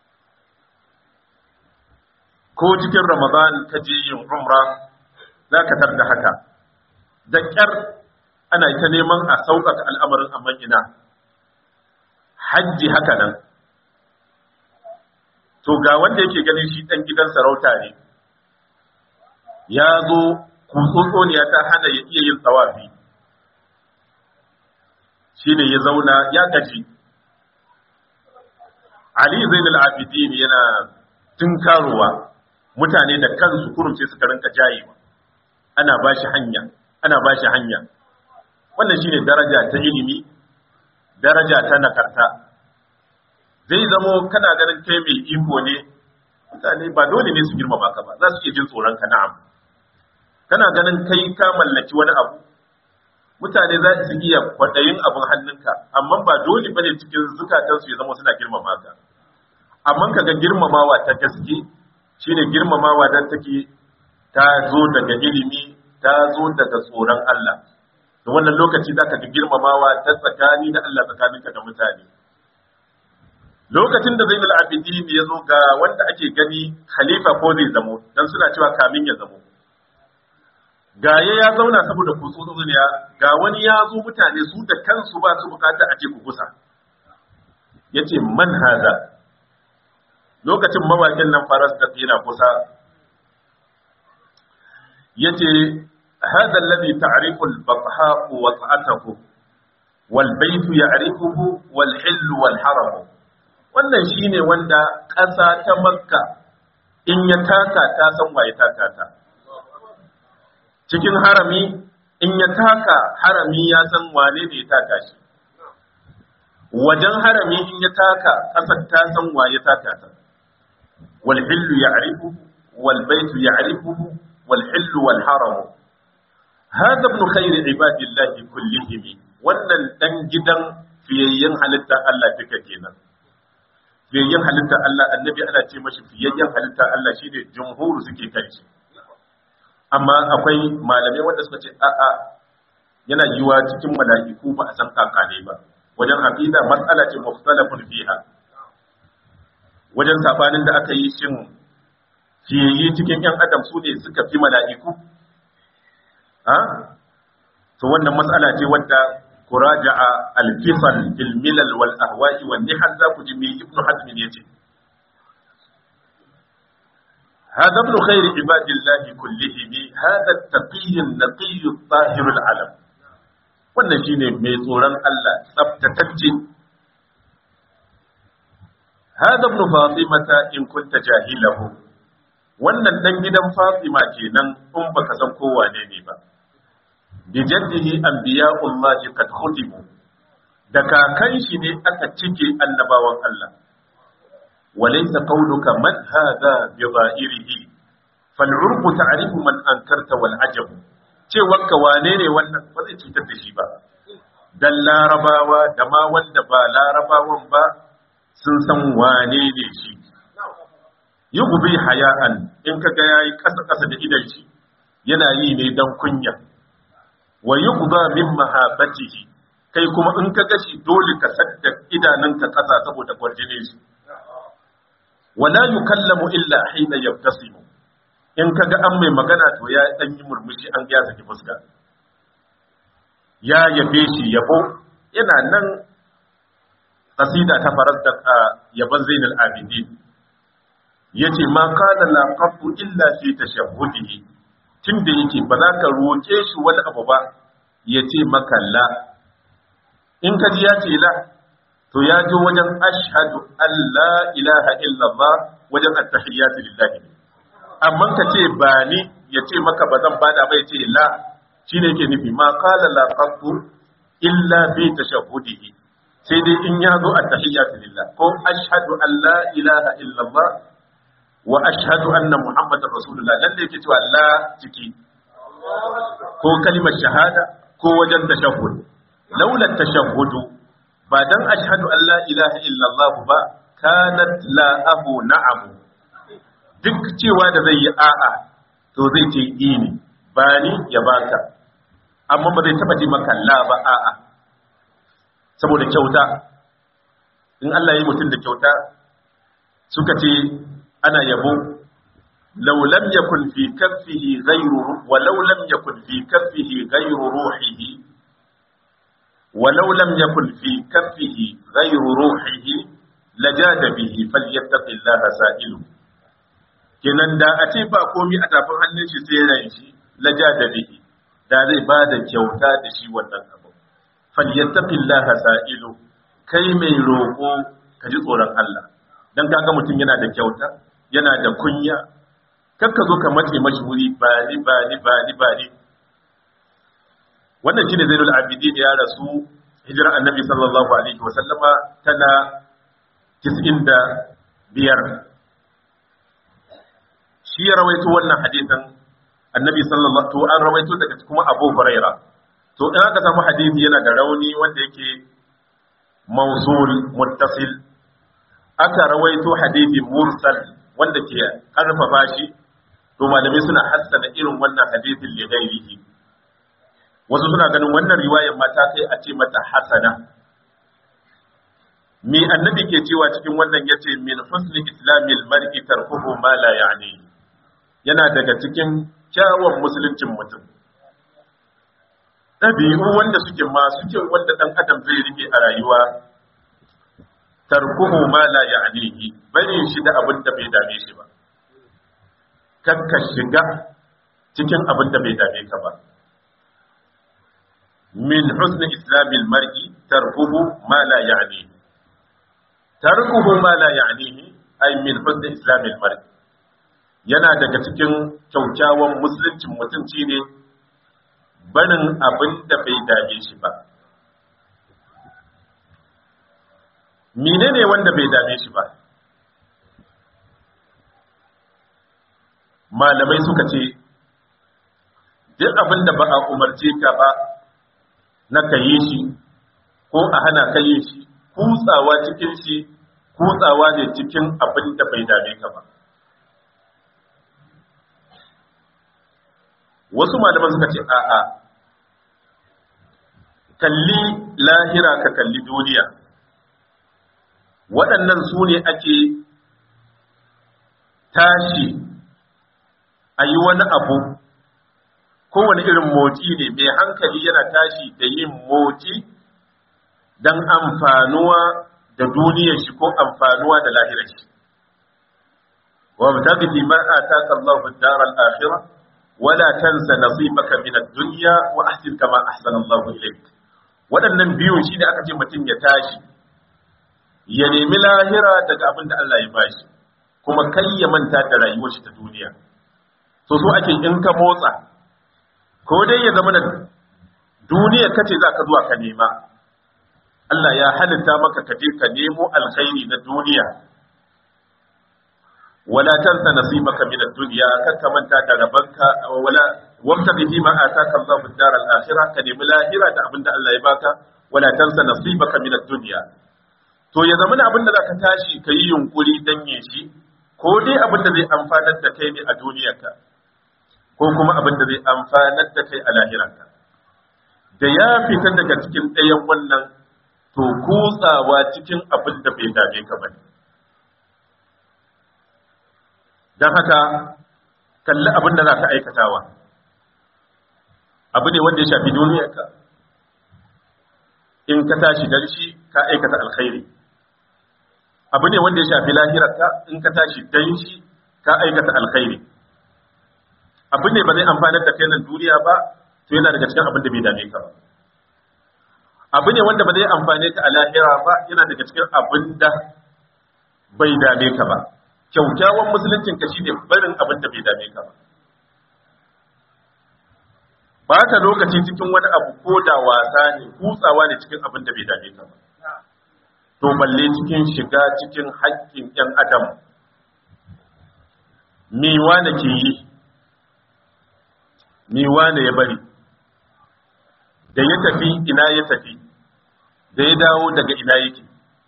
ko cikin ramadan ka je yin umra za ka tarda haka da ƙyar ana ta neman a sauƙaƙa al'amarin amma ina hajji haka nan to ga wanda yake ganin shi ɗan gidan sarauta ne ya zo kutsotsoniya ta hana ya iya yin tsawafi shi ne ya zauna ya gaji Ali Zainul Abidin yana tunkarowa mutane da kansu kurumce suka rinka jayewa ana ba shi hanya ana ba shi hanya wannan shine daraja ta ilimi daraja ta nakarta zai zamo kana ganin kai mai iko ne mutane ba dole ne su girmama ka ba za su iya jin tsoron ka na'am kana ganin kai ka mallaki wani abu mutane za su iya kwaɗayin abin hannunka amma ba dole ba ne cikin zukatansu ya zama suna girmama ka amma ka ga girmamawa ta gaske shine girmamawa don take ta zo daga ilimi ta zo daga tsoron Allah da wannan lokaci za ka ga girmamawa ta tsakani da Allah tsakaninka da mutane lokacin da zainul abidin ya zo ga wanda ake gani khalifa ko zai zamo dan suna cewa kamin ya zamo gaye ya zauna saboda kutsu duniya ga wani ya zo mutane su da kansu ba su bukata a ce ku kusa yace man hada lokacin mawakin nan faras da yana kusa yace hada alladhi ta'rifu al-batha wa ta'atuhu wal bayt ya'rifuhu wal hill wal haram wannan shine wanda ƙasa ta makka in ya taka ta san waye taka ta cikin harami in ya taka harami ya san wane ne ya taka shi wajen harami in ya taka ƙasar ta san waye taka ta wal hillu ya'rifuhu wal baytu ya'rifuhu wal hillu wal haram hada ibn khayr ibadillahi kullihim wannan dan gidan fiyayyen halitta Allah duka kenan fiyayyen halitta Allah annabi ana ce mashi fiyayyen halitta Allah shine jumhur suke kai shi amma akwai malamai wanda suka ce a'a yana yiwa cikin mala'iku ba a san kakane ba wajen aqida mas'ala ce mukhtalafun fiha wajen sabanin da aka yi shin fiyayye cikin yan adam su ne suka fi mala'iku ha to wannan mas'ala ce wadda kuraja'a al-fisal fil milal wal ahwa'i wan nihal za ku ji me ibnu hazm yace هذا ابن خير عباد الله كلهم هذا التقي النقي الطاهر العلم wannan shine mai tsoron Allah tsaftatacce hada ibn fatimata in kunta jahilahu wannan dan gidan fatima kenan in baka san ko wane ne ba bi jaddihi anbiya'ullahi qad khutibu da kakan shi ne aka cike annabawan Allah وليس قولك من هذا بظاهره فالعرب تعرف من أنكرت والعجب cewarka wane ne wannan ba zai cutar da shi ba dan larabawa da ma wanda ba larabawan ba sun san wane ne shi yi gubi haya'an in ka ga yayi kasa kasa da idan shi yana yi ne dan kunya wa yuqda min mahabatihi kai kuma in ka ga shi dole ka sadda idanunka kasa saboda kwarjinin shi wala yukallamu illa hina yabtasimu in kaga an mai magana to ya dan yi murmushi an ga ya saki fuska ya yabe shi yabo yana nan qasida ta faras da yaban Zainul Abidin yace ma kana la qafu illa fi tashahhudihi tunda yake ba za ka roke shi wani abu ba yace maka la in ka ji ya ce la to ya je wajen ashhadu an la ilaha illallah wajen at-tahiyyatu lillahi amma ka ce ba ni ya ce maka ba zan bada ba ya ce la shine yake nufi ma qala la qattu illa bi tashahhudihi sai dai in ya zo at-tahiyyatu lillah ko ashhadu an la ilaha illallah wa ashhadu anna muhammadar rasulullah nan da yake cewa la ciki ko kalimar shahada ko wajen tashahhud laula tashahhudu ba dan ashhadu an la ilaha illallah ba kanat la abu na'am duk cewa da zai yi a'a to zai ce ini ba ni ya baka amma ba zai taba ji maka la ba a'a saboda kyauta in Allah ya yi mutum da kyauta suka ce ana yabo law lam yakun fi kaffihi ghayru wa law lam yakun fi kaffihi ghayru ruhihi ولو لم يكن في كفه غير روحه lajada bihi falyattaqillaha sa'ilu kenan da a ce ba komi a tafin hannun shi sai ran shi lajada bihi da zai ba da kyauta da shi wannan abu falyattaqillaha sa'ilu kai mai roƙo ka ji tsoron Allah dan kaga mutum yana da kyauta yana da kunya kakka zo ka mace mashi wuri ba ni ba ni ba ni ba ni wannan shine zainul abidin ya rasu hijira annabi sallallahu alaihi wasallama tana 95 shi ya rawaito wannan hadisin annabi sallallahu to an rawaito daga kuma abu huraira to in aka samu hadisi yana da rauni wanda yake mawsul muttasil aka rawaito hadisi mursal wanda ke karfafa shi to malamai suna hassana irin wannan hadisin li ghairihi wasu suna ganin wannan riwayar mata kai a ce mata hasana me annabi ke cewa cikin wannan yace min husni islamil mar'i tarkuhu ma la ya'ni yana daga cikin kyawun musuluncin mutum ɗabi'u wanda suke masu kyau wanda ɗan adam zai rike a rayuwa tarkuhu ma la ya'nihi bari shi da abin da bai dame shi ba kakka shiga cikin abin da bai dame ka ba min husni islamil mar'i tarkuhu ma la ya'nihi tarkuhu ma la ya'nihi ay min husni islamil mar'i yana daga cikin kyaukyawan musuluncin mutum ne barin abin da bai dame shi ba menene wanda bai dame shi ba malamai suka ce duk abin da ba a umarce ka ba na ka yi shi ko a hana ka yi shi kutsawa cikin shi kutsawa ne cikin abin da bai dame ka ba wasu malaman suka ce a'a kalli lahira ka kalli duniya waɗannan su ne ake tashi a yi wani abu kowane irin motsi ne mai hankali yana tashi da yin motsi don amfanuwa da duniyar shi ko amfanuwa da lahirar shi wa mutaqi fi ma ataka Allahu ad-dar al-akhirah wala tansa nasibaka min ad-dunya wa ahsin kama ahsana Allahu ilayk waɗannan biyu shine aka ce mutum ya tashi ya nemi lahira daga abin da Allah ya bashi kuma kai ya manta da rayuwar shi ta duniya so so ake in ka motsa ko dai ya zama da duniya kace za ka zuwa ka nema Allah ya halitta maka ka je ka nemo alkhairi na duniya wala tansa nasibaka min ad-dunya kar ka manta da rabanka wala wamta bihi ma ataka Allahu ad-dar al-akhirah ka nemi lahira da abinda Allah ya baka wala tansa nasibaka min ad-dunya to ya zama abin da zaka tashi ka yi yunkuri dan yin shi ko dai abin da zai amfanar da kai ne a duniyarka ko kuma abin da zai amfanar da kai a lahirarka da ya fita daga cikin ɗayan wannan to kutsawa cikin abin da bai dame ka bane don haka kalli abin da za ka aikatawa abu ne wanda ya shafi duniyarka in ka tashi dan shi ka aikata alkhairi abu ne wanda ya shafi lahirarka in ka tashi dan shi ka aikata alkhairi abu ne ba zai amfanar da kai nan duniya ba to yana daga cikin abin da bai dame ka ba abu ne wanda ba zai amfane ka a lahira ba yana daga cikin abin da bai dame ka ba kyaukyawan musuluncin ka shine barin abin da bai dame ka ba ba ta lokaci cikin wani abu ko da wasa ne kutsawa ne cikin abin da bai dame ka ba to balle cikin shiga cikin haƙƙin ɗan adam miwa da ke yi miwa da ya bari da ya tafi ina ya tafi da ya dawo daga ina yake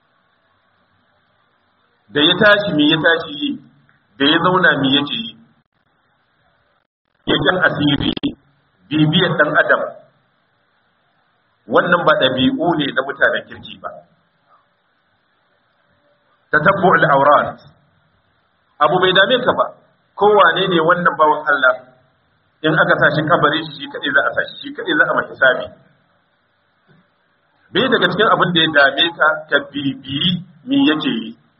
da ya tashi mi ya tashi yi da ya zauna mi yake yi yakin asiri bibiyar ɗan adam wannan ba ɗabi'u ne na mutanen kirki ba ta tabbu al'aurat abu bai dame ka ba kowane ne wannan bawan Allah in aka sa shi kabari shi shi kaɗai za a sa shi shi kaɗai za a mashi sami bai daga cikin abin da ya dame ka ka bibiyi mi yake yi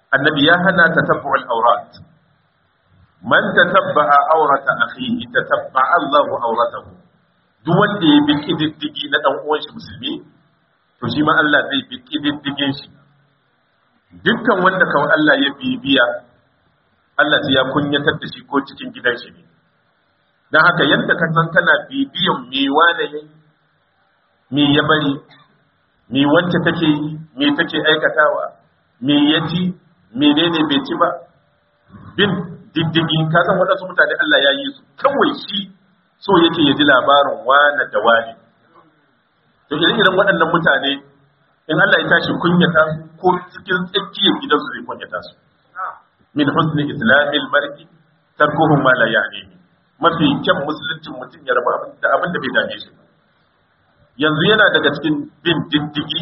annabi ya hana tatabbu'ul awrat man tatabba'a awrata akhihi tatabba'a Allahu awratahu duk wanda ya bi kididdigi na dan uwan shi musulmi to shi ma Allah zai bi kididdigin shi dukkan wanda kawai Allah ya bibiya Allah sai ya kunyatar da shi ko cikin gidan shi ne dan haka yadda ka san kana bibiyan me wane yayi me ya bari me wacce take yi me take aikatawa me ya ci menene bai ci ba bin diddigi ka san waɗansu mutane Allah ya yi su kawai shi so yake ya ji labarin wane da wane to irin irin waɗannan mutane in Allah ya tashi kunyata su ko cikin tsakiyar gidansu zai kunyata su min husni islamil mar'i tarkuhu ma la ya'nihi mafi kyan musuluncin mutum ya rabu da abin da bai dame shi ba yanzu yana daga cikin bin diddigi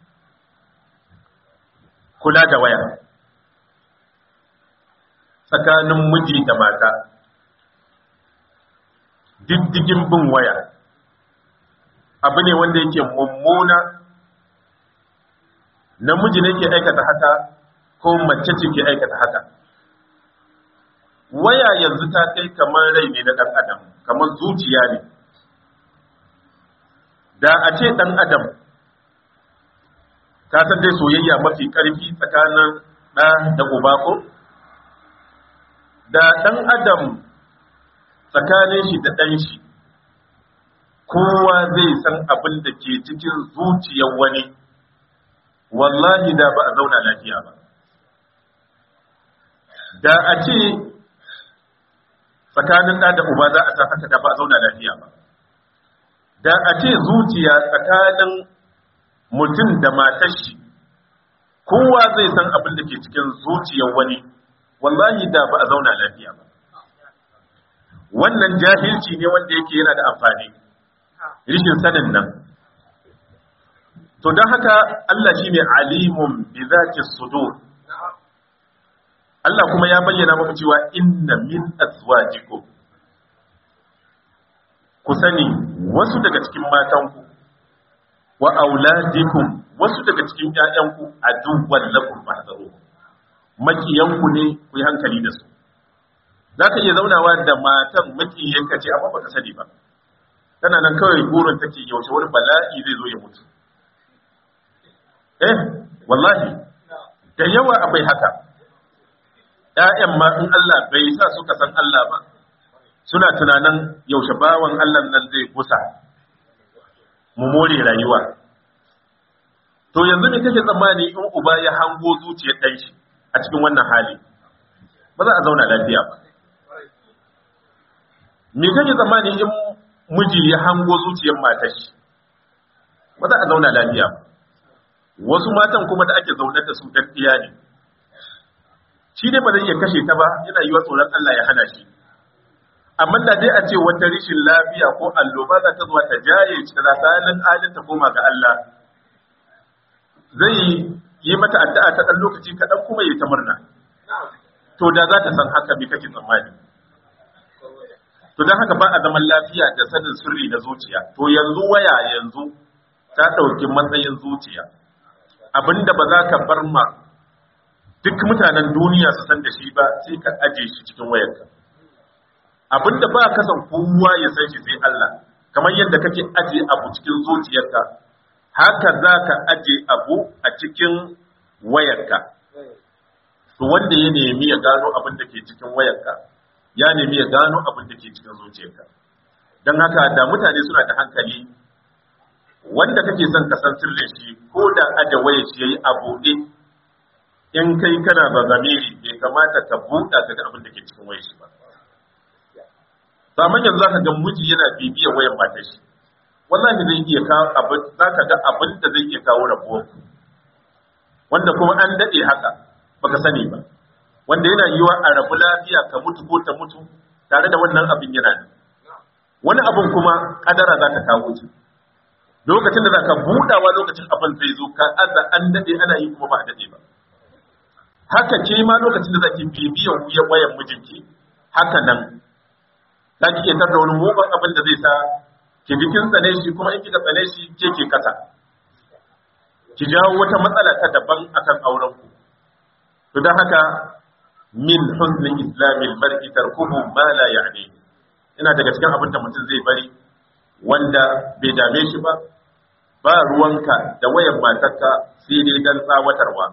kula da waya tsakanin miji da mata diddigin bin waya abu ne wanda yake mummuna namiji ne ke aikata haka ko mace ce ke aikata haka waya yanzu ta kai kamar rai ne na ɗan adam kamar zuciya ne da a ce ɗan adam ka san dai soyayya mafi ƙarfi tsakanin ɗa da uba ko da ɗan adam tsakanin shi da ɗan shi kowa zai san abin da ke cikin zuciyar wani wallahi da ba a zauna lafiya ba da a ce tsakanin ɗa da uba za a sa haka da ba a zauna lafiya ba da a ce zuciya tsakanin mutum da matar shi kowa zai san abin da ke cikin zuciyar wani wallahi da ba a zauna lafiya ba wannan jahilci ne wanda yake yana da amfani rishin sanin nan to don haka Allah shine alimun bi zati sudur Allah kuma ya bayyana muku cewa inna min azwajikum ku sani wasu daga cikin matanku wa auladikum wasu daga cikin ƴaƴanku aduwwan lakum fahdharu makiyanku ne ku yi hankali da su zaka iya zaunawa da matan makiyanka ce amma baka sani ba tana nan kawai burin take yaushe wani bala'i zai zo ya mutu eh wallahi da yawa akwai haka ƴaƴan ma in Allah bai sa suka san Allah ba suna tunanin yaushe bawan Allah nan zai kusa mu more rayuwa to yanzu ne kake tsammani in uba ya hango zuciyar ɗan shi a cikin wannan hali ba za a zauna lafiya ba me kake tsammani in miji ya hango zuciyar matar shi ba za a zauna lafiya ba wasu matan kuma da ake zaune da su daddiya ne shi ne ba zai iya kashe ta ba yana yi wa tsoron Allah ya hana shi amma da dai a ce wata rishin lafiya ko alloba za ta zuwa ta jaye tsakanin alin ta koma ga Allah zai yi mata addu'a ta dan lokaci kaɗan kuma yi ta murna to da za ta san haka me kake tsammani to don haka ba a zaman lafiya da sanin sirri na zuciya to yanzu waya yanzu ta ɗauki matsayin zuciya abinda ba za ka bar ma duk mutanen duniya su san da shi ba sai ka aje shi cikin wayarka abinda ba ka san kowa ya san shi sai Allah kamar yadda kake aje abu cikin zuciyarka haka za ka aje abu a cikin wayarka to wanda ya nemi ya gano abin da ke cikin wayarka ya nemi ya gano abin da ke cikin zuciyarka don haka da mutane suna da hankali wanda kake son ka san sirrin shi ko da aje wayar shi yayi a buɗe in kai kana ba zamiri bai kamata ka buɗa ka ga abin da ke cikin wayar shi ba Saman yanzu zaka ga miji yana bibiyar wayar matar shi wallahi zai iya kawo abin zaka ga abin da zai iya kawo rabuwar wanda kuma an dade haka baka sani ba wanda yana yiwa a rabu lafiya ka mutu ko ta mutu tare da wannan abin yana da wani abin kuma kadara za ta kawo shi lokacin da za ka budawa lokacin abin zai zo ka aza an dade ana yi kuma ba a dade ba haka ke ma lokacin da za ki bibiyan wuyan wayan mijinki haka nan za ki iya tarda wani mugun abin da zai sa ki jikin tsane shi kuma in kika tsane shi ke ke kasa ki jawo wata matsala ta daban akan auren ku to dan haka min husni islamil mar'i tarkuhu ma la ya'ni ina daga cikin abin da mutum zai bari wanda bai dame shi ba ba ruwanka da wayan matarka sai dai dan tsawatarwa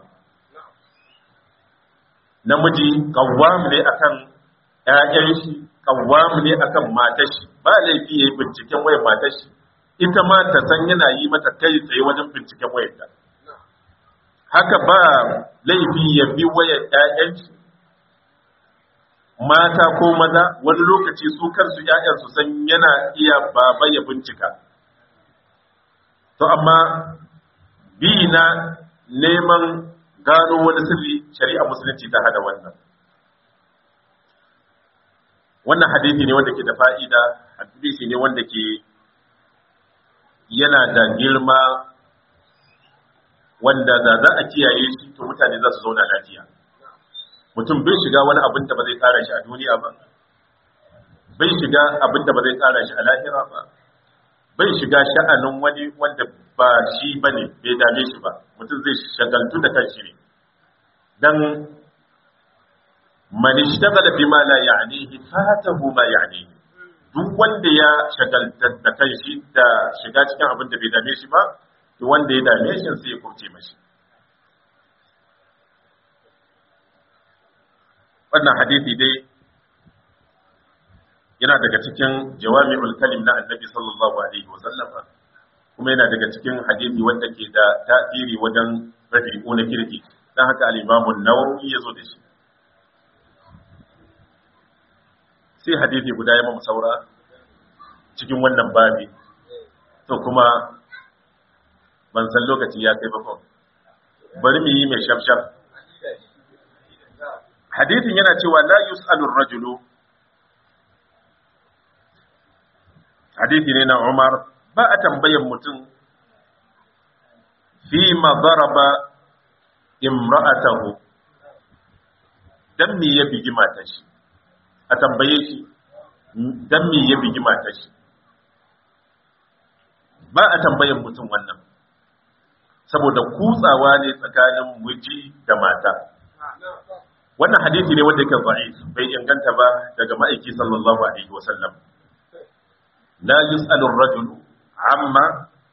namiji kawwam ne akan ƴaƴan shi kawwam ne akan matar shi ba laifi yayi binciken wayan matar shi ita ma ta san yana yi mata kai tsaye wajen binciken wayarta haka ba laifi ya bi wayar ƴaƴan shi mata ko maza wani lokaci su kansu ƴaƴan su san yana iya baba ya bincika to amma bi na neman gano wani sirri shari'a musulunci ta hada wannan wannan hadisi ne wanda ke da fa'ida hadisi ne wanda ke yana da girma wanda da za a kiyaye shi to mutane za su zauna lafiya mutum bai shiga wani abin da ba zai tsara shi a duniya ba bai shiga abin da ba zai tsara shi a lahira ba bai shiga sha'anin wani wanda ba shi ba ne bai dame shi ba mutum zai shagaltu da kanshi ne dan man ishtagala bima la ya'nihi fatahu ma ya'nihi duk wanda ya shagalta da kanshi da shiga cikin abin da bai dame shi ba to wanda ya dame shi sai ya kurce mashi wannan hadisi dai yana daga cikin jawami'ul kalim na annabi sallallahu alaihi wa sallama kuma yana daga cikin hadisi wanda ke da tasiri wajen rabi'u na kirki dan haka al-Imam an-Nawawi yazo da shi sai hadisi guda ya mamu saura cikin wannan babi to kuma ban san lokaci ya kai bakon bari mu yi mai shafshaf hadisin yana cewa la yus'alu ar-rajulu hadisi ne na Umar ba a tambayan mutum fi ma daraba imra'atahu dan me ya bigi matar shi a tambaye shi dan me ya bigi matar shi ba a tambayan mutum wannan saboda kutsawa ne tsakanin miji da mata wannan hadisi ne wanda yake da'if bai inganta ba daga ma'aiki sallallahu alaihi wasallam la yus'alu ar-rajulu amma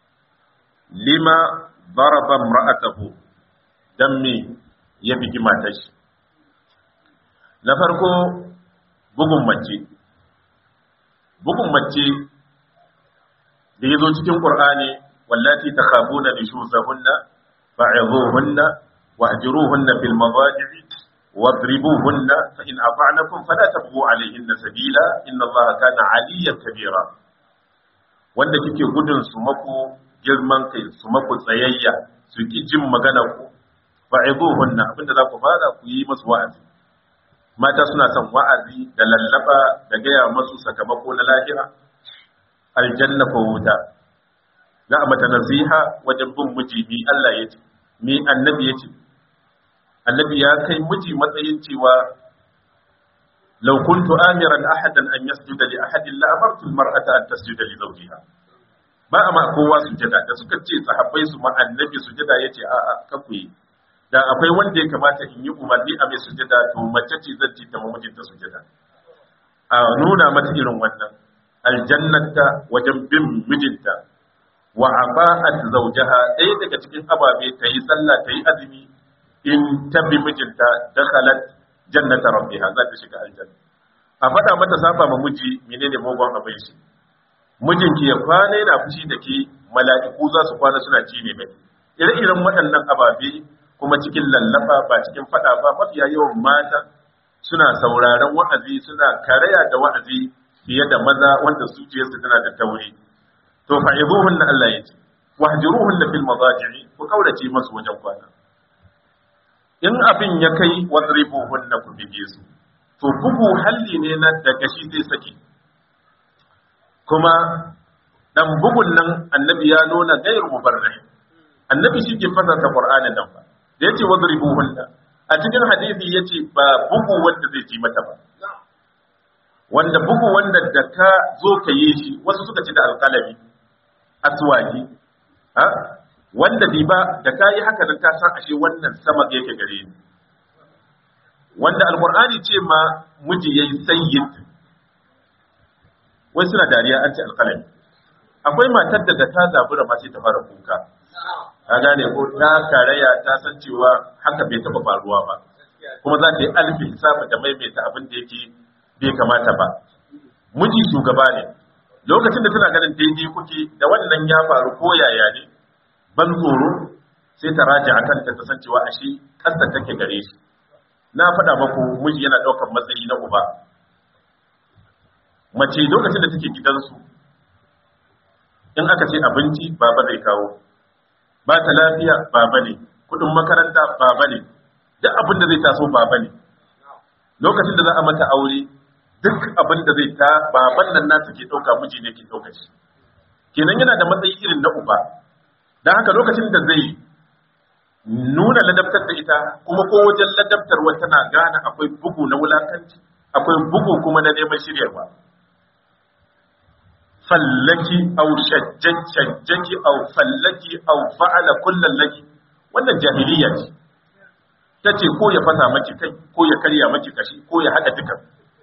lima daraba imra'atahu dan me ya bigi matar shi na farko bugun mace bugun mace da yazo cikin qur'ani wallati takhafuna nushuzahunna fa'idhuhunna wahjuruhunna fil madaji'i واضربوهن فإن أطعنكم فلا تبغوا عليهن سبيلا إن الله كان عليا كبيرا wanda kike gudun su maku girman kai su maku tsayayya su ki jin magana ku fa'iduhunna abinda za ku fara ku yi musu wa'azi mata suna son wa'azi da lallaba da gaya masu sakamako na lahira aljanna ko wuta za a mata nasiha wajen bin miji mi Allah ya ce mi annabi ya ce annabi ya kai miji matsayin cewa law kuntu amiran ahadan an yasjuda li ahadin la amartu almar'ata an tasjuda li zawjiha ba amma kowa sujada da suka ce sahabbai su ma annabi sujada yace a a kakuyi da akwai wanda ya kamata in yi umarni a mai sujada to mace ce zan ci ta mijinta sujada a nuna mata irin wannan aljannata wajen bin mijinta wa aba'at zawjaha ɗaya daga cikin ababe ta yi sallah ta yi azumi in ta bi mijinta dakhalat jannata rabbiha za ta shiga aljanna a faɗa mata saba ma miji menene mugun abin shi mijinki ya kwana yana fushi da ke mala'iku za su kwana suna ci ne mai ire-iren waɗannan ababe kuma cikin lallaba ba cikin faɗa ba mafiya yawan mata suna sauraron wa'azi suna karaya da wa'azi fiye da maza wanda zuciyarsu tana da tauri to fa'iduhunna Allah ya ce wahjuruhunna fil madaji'i ku kaurace masu wajen kwana in abin ya kai wadribuhunna ku bige su to bugu halli ne na daga shi zai saki kuma dan bugun nan annabi ya nuna gairu mubarrih annabi shi ke fasarta qur'anin nan ba da yace wadribuhunna a cikin hadisi yace ba bugu wanda zai ji mata ba wanda bugu wanda da ka zo ka yi shi wasu suka ci da alƙalami aswaki ha wanda bi ba da ka yi haka nan ka san ashe wannan sama yake gare ni wanda alqur'ani ce ma miji yayi sayyid wai suna dariya an ce alqalami akwai matar da ta zabura ma sai ta fara kuka ka gane ko ta karaya ta san cewa haka bai taba faruwa ba kuma za ta yi alfi hisabi da maimaita abin da yake bai kamata ba miji shugaba ne lokacin da tana ganin daidai kuke da wannan ya faru ko yaya ne ban tsoro sai ta raja a kanta ta san cewa ashe kasta take gare shi na faɗa maku miji yana ɗaukar matsayi na uba mace lokacin da take gidansu in aka ce abinci baba zai kawo ba ta lafiya baba ne kudin makaranta baba ne duk abin da zai taso baba ne lokacin da za a mata aure duk abin da zai ta baban nan nasu ke ɗauka miji ne ke ɗauka shi kenan yana da matsayi irin na uba don haka lokacin da zai nuna ladabtar da ita kuma ko wajen ladabtarwa tana gane akwai bugu na wulakanci akwai bugu kuma na neman shiryarwa fallaki au shajjaki au fallaki au fa'ala kullal laki wannan jahiliya ce tace ko ya fasa maki kai ko ya karya maki kashi ko ya hada duka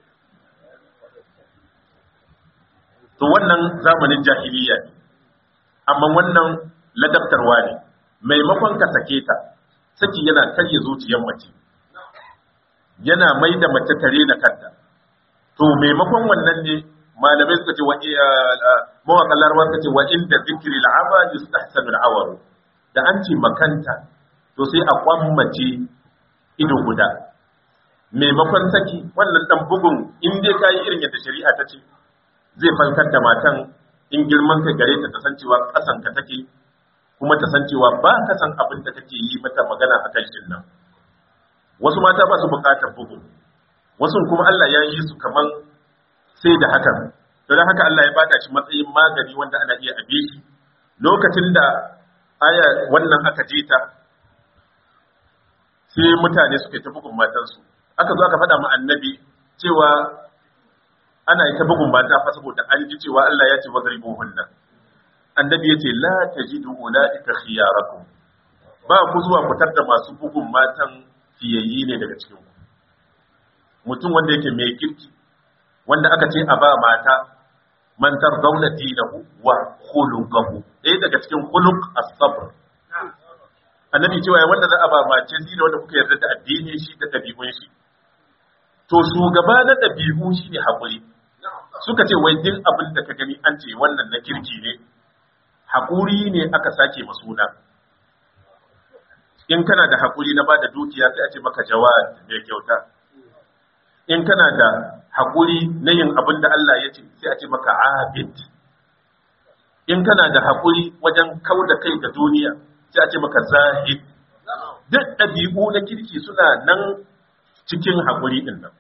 to wannan zamanin jahiliya ne amma wannan ladabtarwa ne maimakon ka sake ta saki yana karya zuciyar mace yana mai da mace tare na kanta to maimakon wannan ne malamai suka ce wa mawaƙan larabar suka ce wa inda zikiri al'aba yustahsanu al'awar da an ce makanta to sai a kwammace ido guda maimakon saki wannan dan bugun in dai kayi irin yadda shari'a ta ce zai falkar da matan in girman ka gare ta kasancewa kasan ka take kuma ta san cewa ba ka san abin da kake yi mata magana a kan nan wasu mata ba su bukatar bugu wasu kuma Allah ya yi su kaman sai da hakan don haka Allah ya bada shi matsayin magani wanda ana iya abe shi lokacin da aya wannan aka je ta sai mutane suka yi ta bugun matansu aka zo aka faɗa mu annabi cewa ana yi ta bugun mata fa saboda an ji cewa Allah ya ce wadribuhunna annabi yace la tajidu ulaika khiyarakum ba ku zuwa fitar da masu bugun matan fiyayyi ne daga cikin ku mutum wanda yake mai kirki wanda aka ce a ba mata mantar zauna dinahu wa khuluquhu ɗaya daga cikin khuluq as-sabr annabi cewa ya wanda za a ba mace zina wanda kuka yarda da addini shi da ɗabi'un shi to shugaba na ɗabi'u shine hakuri suka ce wai din abin da ka gani an ce wannan na kirki ne hakuri ne aka sake masuna in kana da hakuri na bada dukiya sai a ce maka jawad mai kyauta in kana da hakuri na yin abin da Allah ya ce sai a ce maka abid in kana da hakuri wajen kau da kai ga duniya sai a ce maka zahid duk ɗabi'u na kirki suna nan cikin hakuri ɗin nan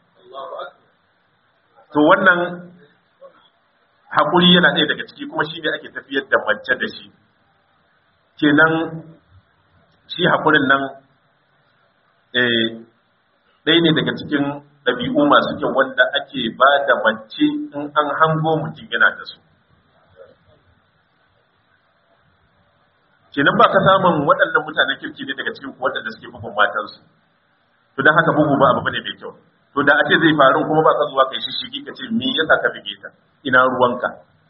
to wannan hakuri yana ɗaya daga ciki kuma shi ne ake tafiyar da mace da shi kenan shi hakurin nan ɗaya ne daga cikin ɗabi'u masu kyau wanda ake ba da mace in an hango mutum yana da su kenan ba ka samun waɗannan mutanen kirki ne daga cikin waɗanda suke bugun matansu to don haka bugu ba abu bane mai kyau to da ake zai faru kuma ba ka zuwa kai shishigi ka ce me yasa ka bige ta ina ruwanka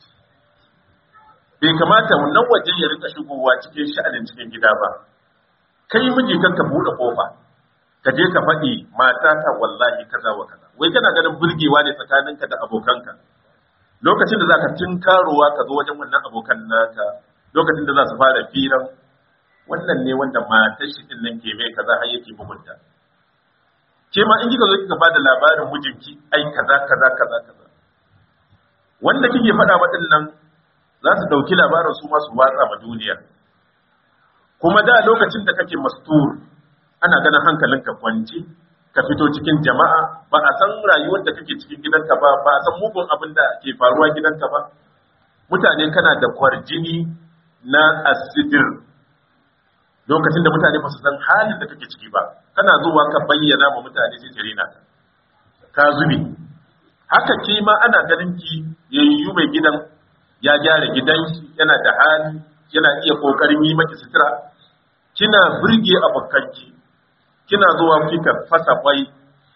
bai kamata wannan waje ya rika shigowa cikin sha'anin cikin gida ba kai miji kan ka buɗe kofa ka je ka faɗi mata ta wallahi kaza wa kaza wai kana ganin burgewa ne tsakaninka da abokanka lokacin da zaka tinkarowa ka zo wajen wannan abokan naka lokacin da za su fara firan wannan ne wanda matar shi din nan ke mai kaza har yake bugunta ke ma in kika zo kika bada labarin mijinki ai kaza kaza kaza kaza wanda kike faɗa waɗannan za su ɗauki labarin su ma su watsa ma duniya kuma da lokacin da kake mastur ana ganin hankalinka kwanci ka fito cikin jama'a ba a san rayuwar da kake cikin gidanka ba ba a san mugun abin da ke faruwa gidanka ba mutane kana da kwarjini na asidir lokacin da mutane ba su san halin da kake ciki ba kana zuwa ka bayyana ma mutane sai jirina ka zube haka ke ma ana ganin ki yayyu mai gidan ya gyara gidan shi yana da hali yana iya kokarin yi maki sutura kina burge abokanki kina zuwa kika fasa kwai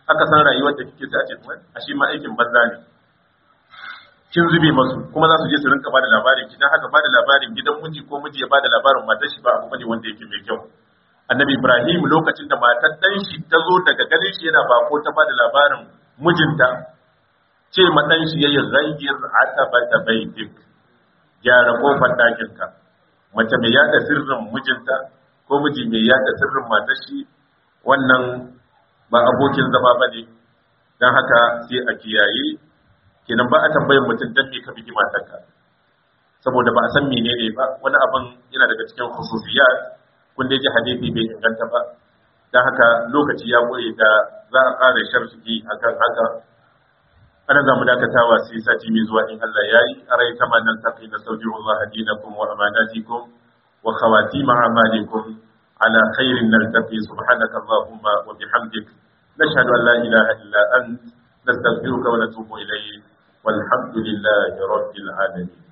aka san rayuwar da kike sai a ce a shi ma aikin banza ne kin zube masu kuma za su je su rinka bada labarin ki dan haka bada labarin gidan miji ko miji ya bada labarin matar shi ba abu bane wanda yake mai kyau annabi ibrahim lokacin da matar dan shi ta zo daga ganin shi yana bako ta bada labarin mijinta ce ma dan shi yayi ghayyir atabata baitik gyara kofar dakin ka mace mai yada sirrin mijinta ko miji mai yada sirrin matar shi wannan ba abokin zama bane dan haka sai a kiyaye kenan ba a tambayin mutum dan me ka bigi matarka saboda ba a san menene ba wani abin yana daga cikin khususiyat kun dai ji hadisi bai inganta ba dan haka lokaci ya goye da za a ƙara sharhi akan haka ana za mu dakatawa sai sati mai zuwa in Allah ya yi a rai kama nan tafi na sauji Allah dinakum wa amanatikum wa khawatima amalikum ala khairin naltaqi subhanaka allahumma wa bihamdik nashhadu an la ilaha illa ant nastaghfiruka wa natubu ilayk والحمد لله رب العالمين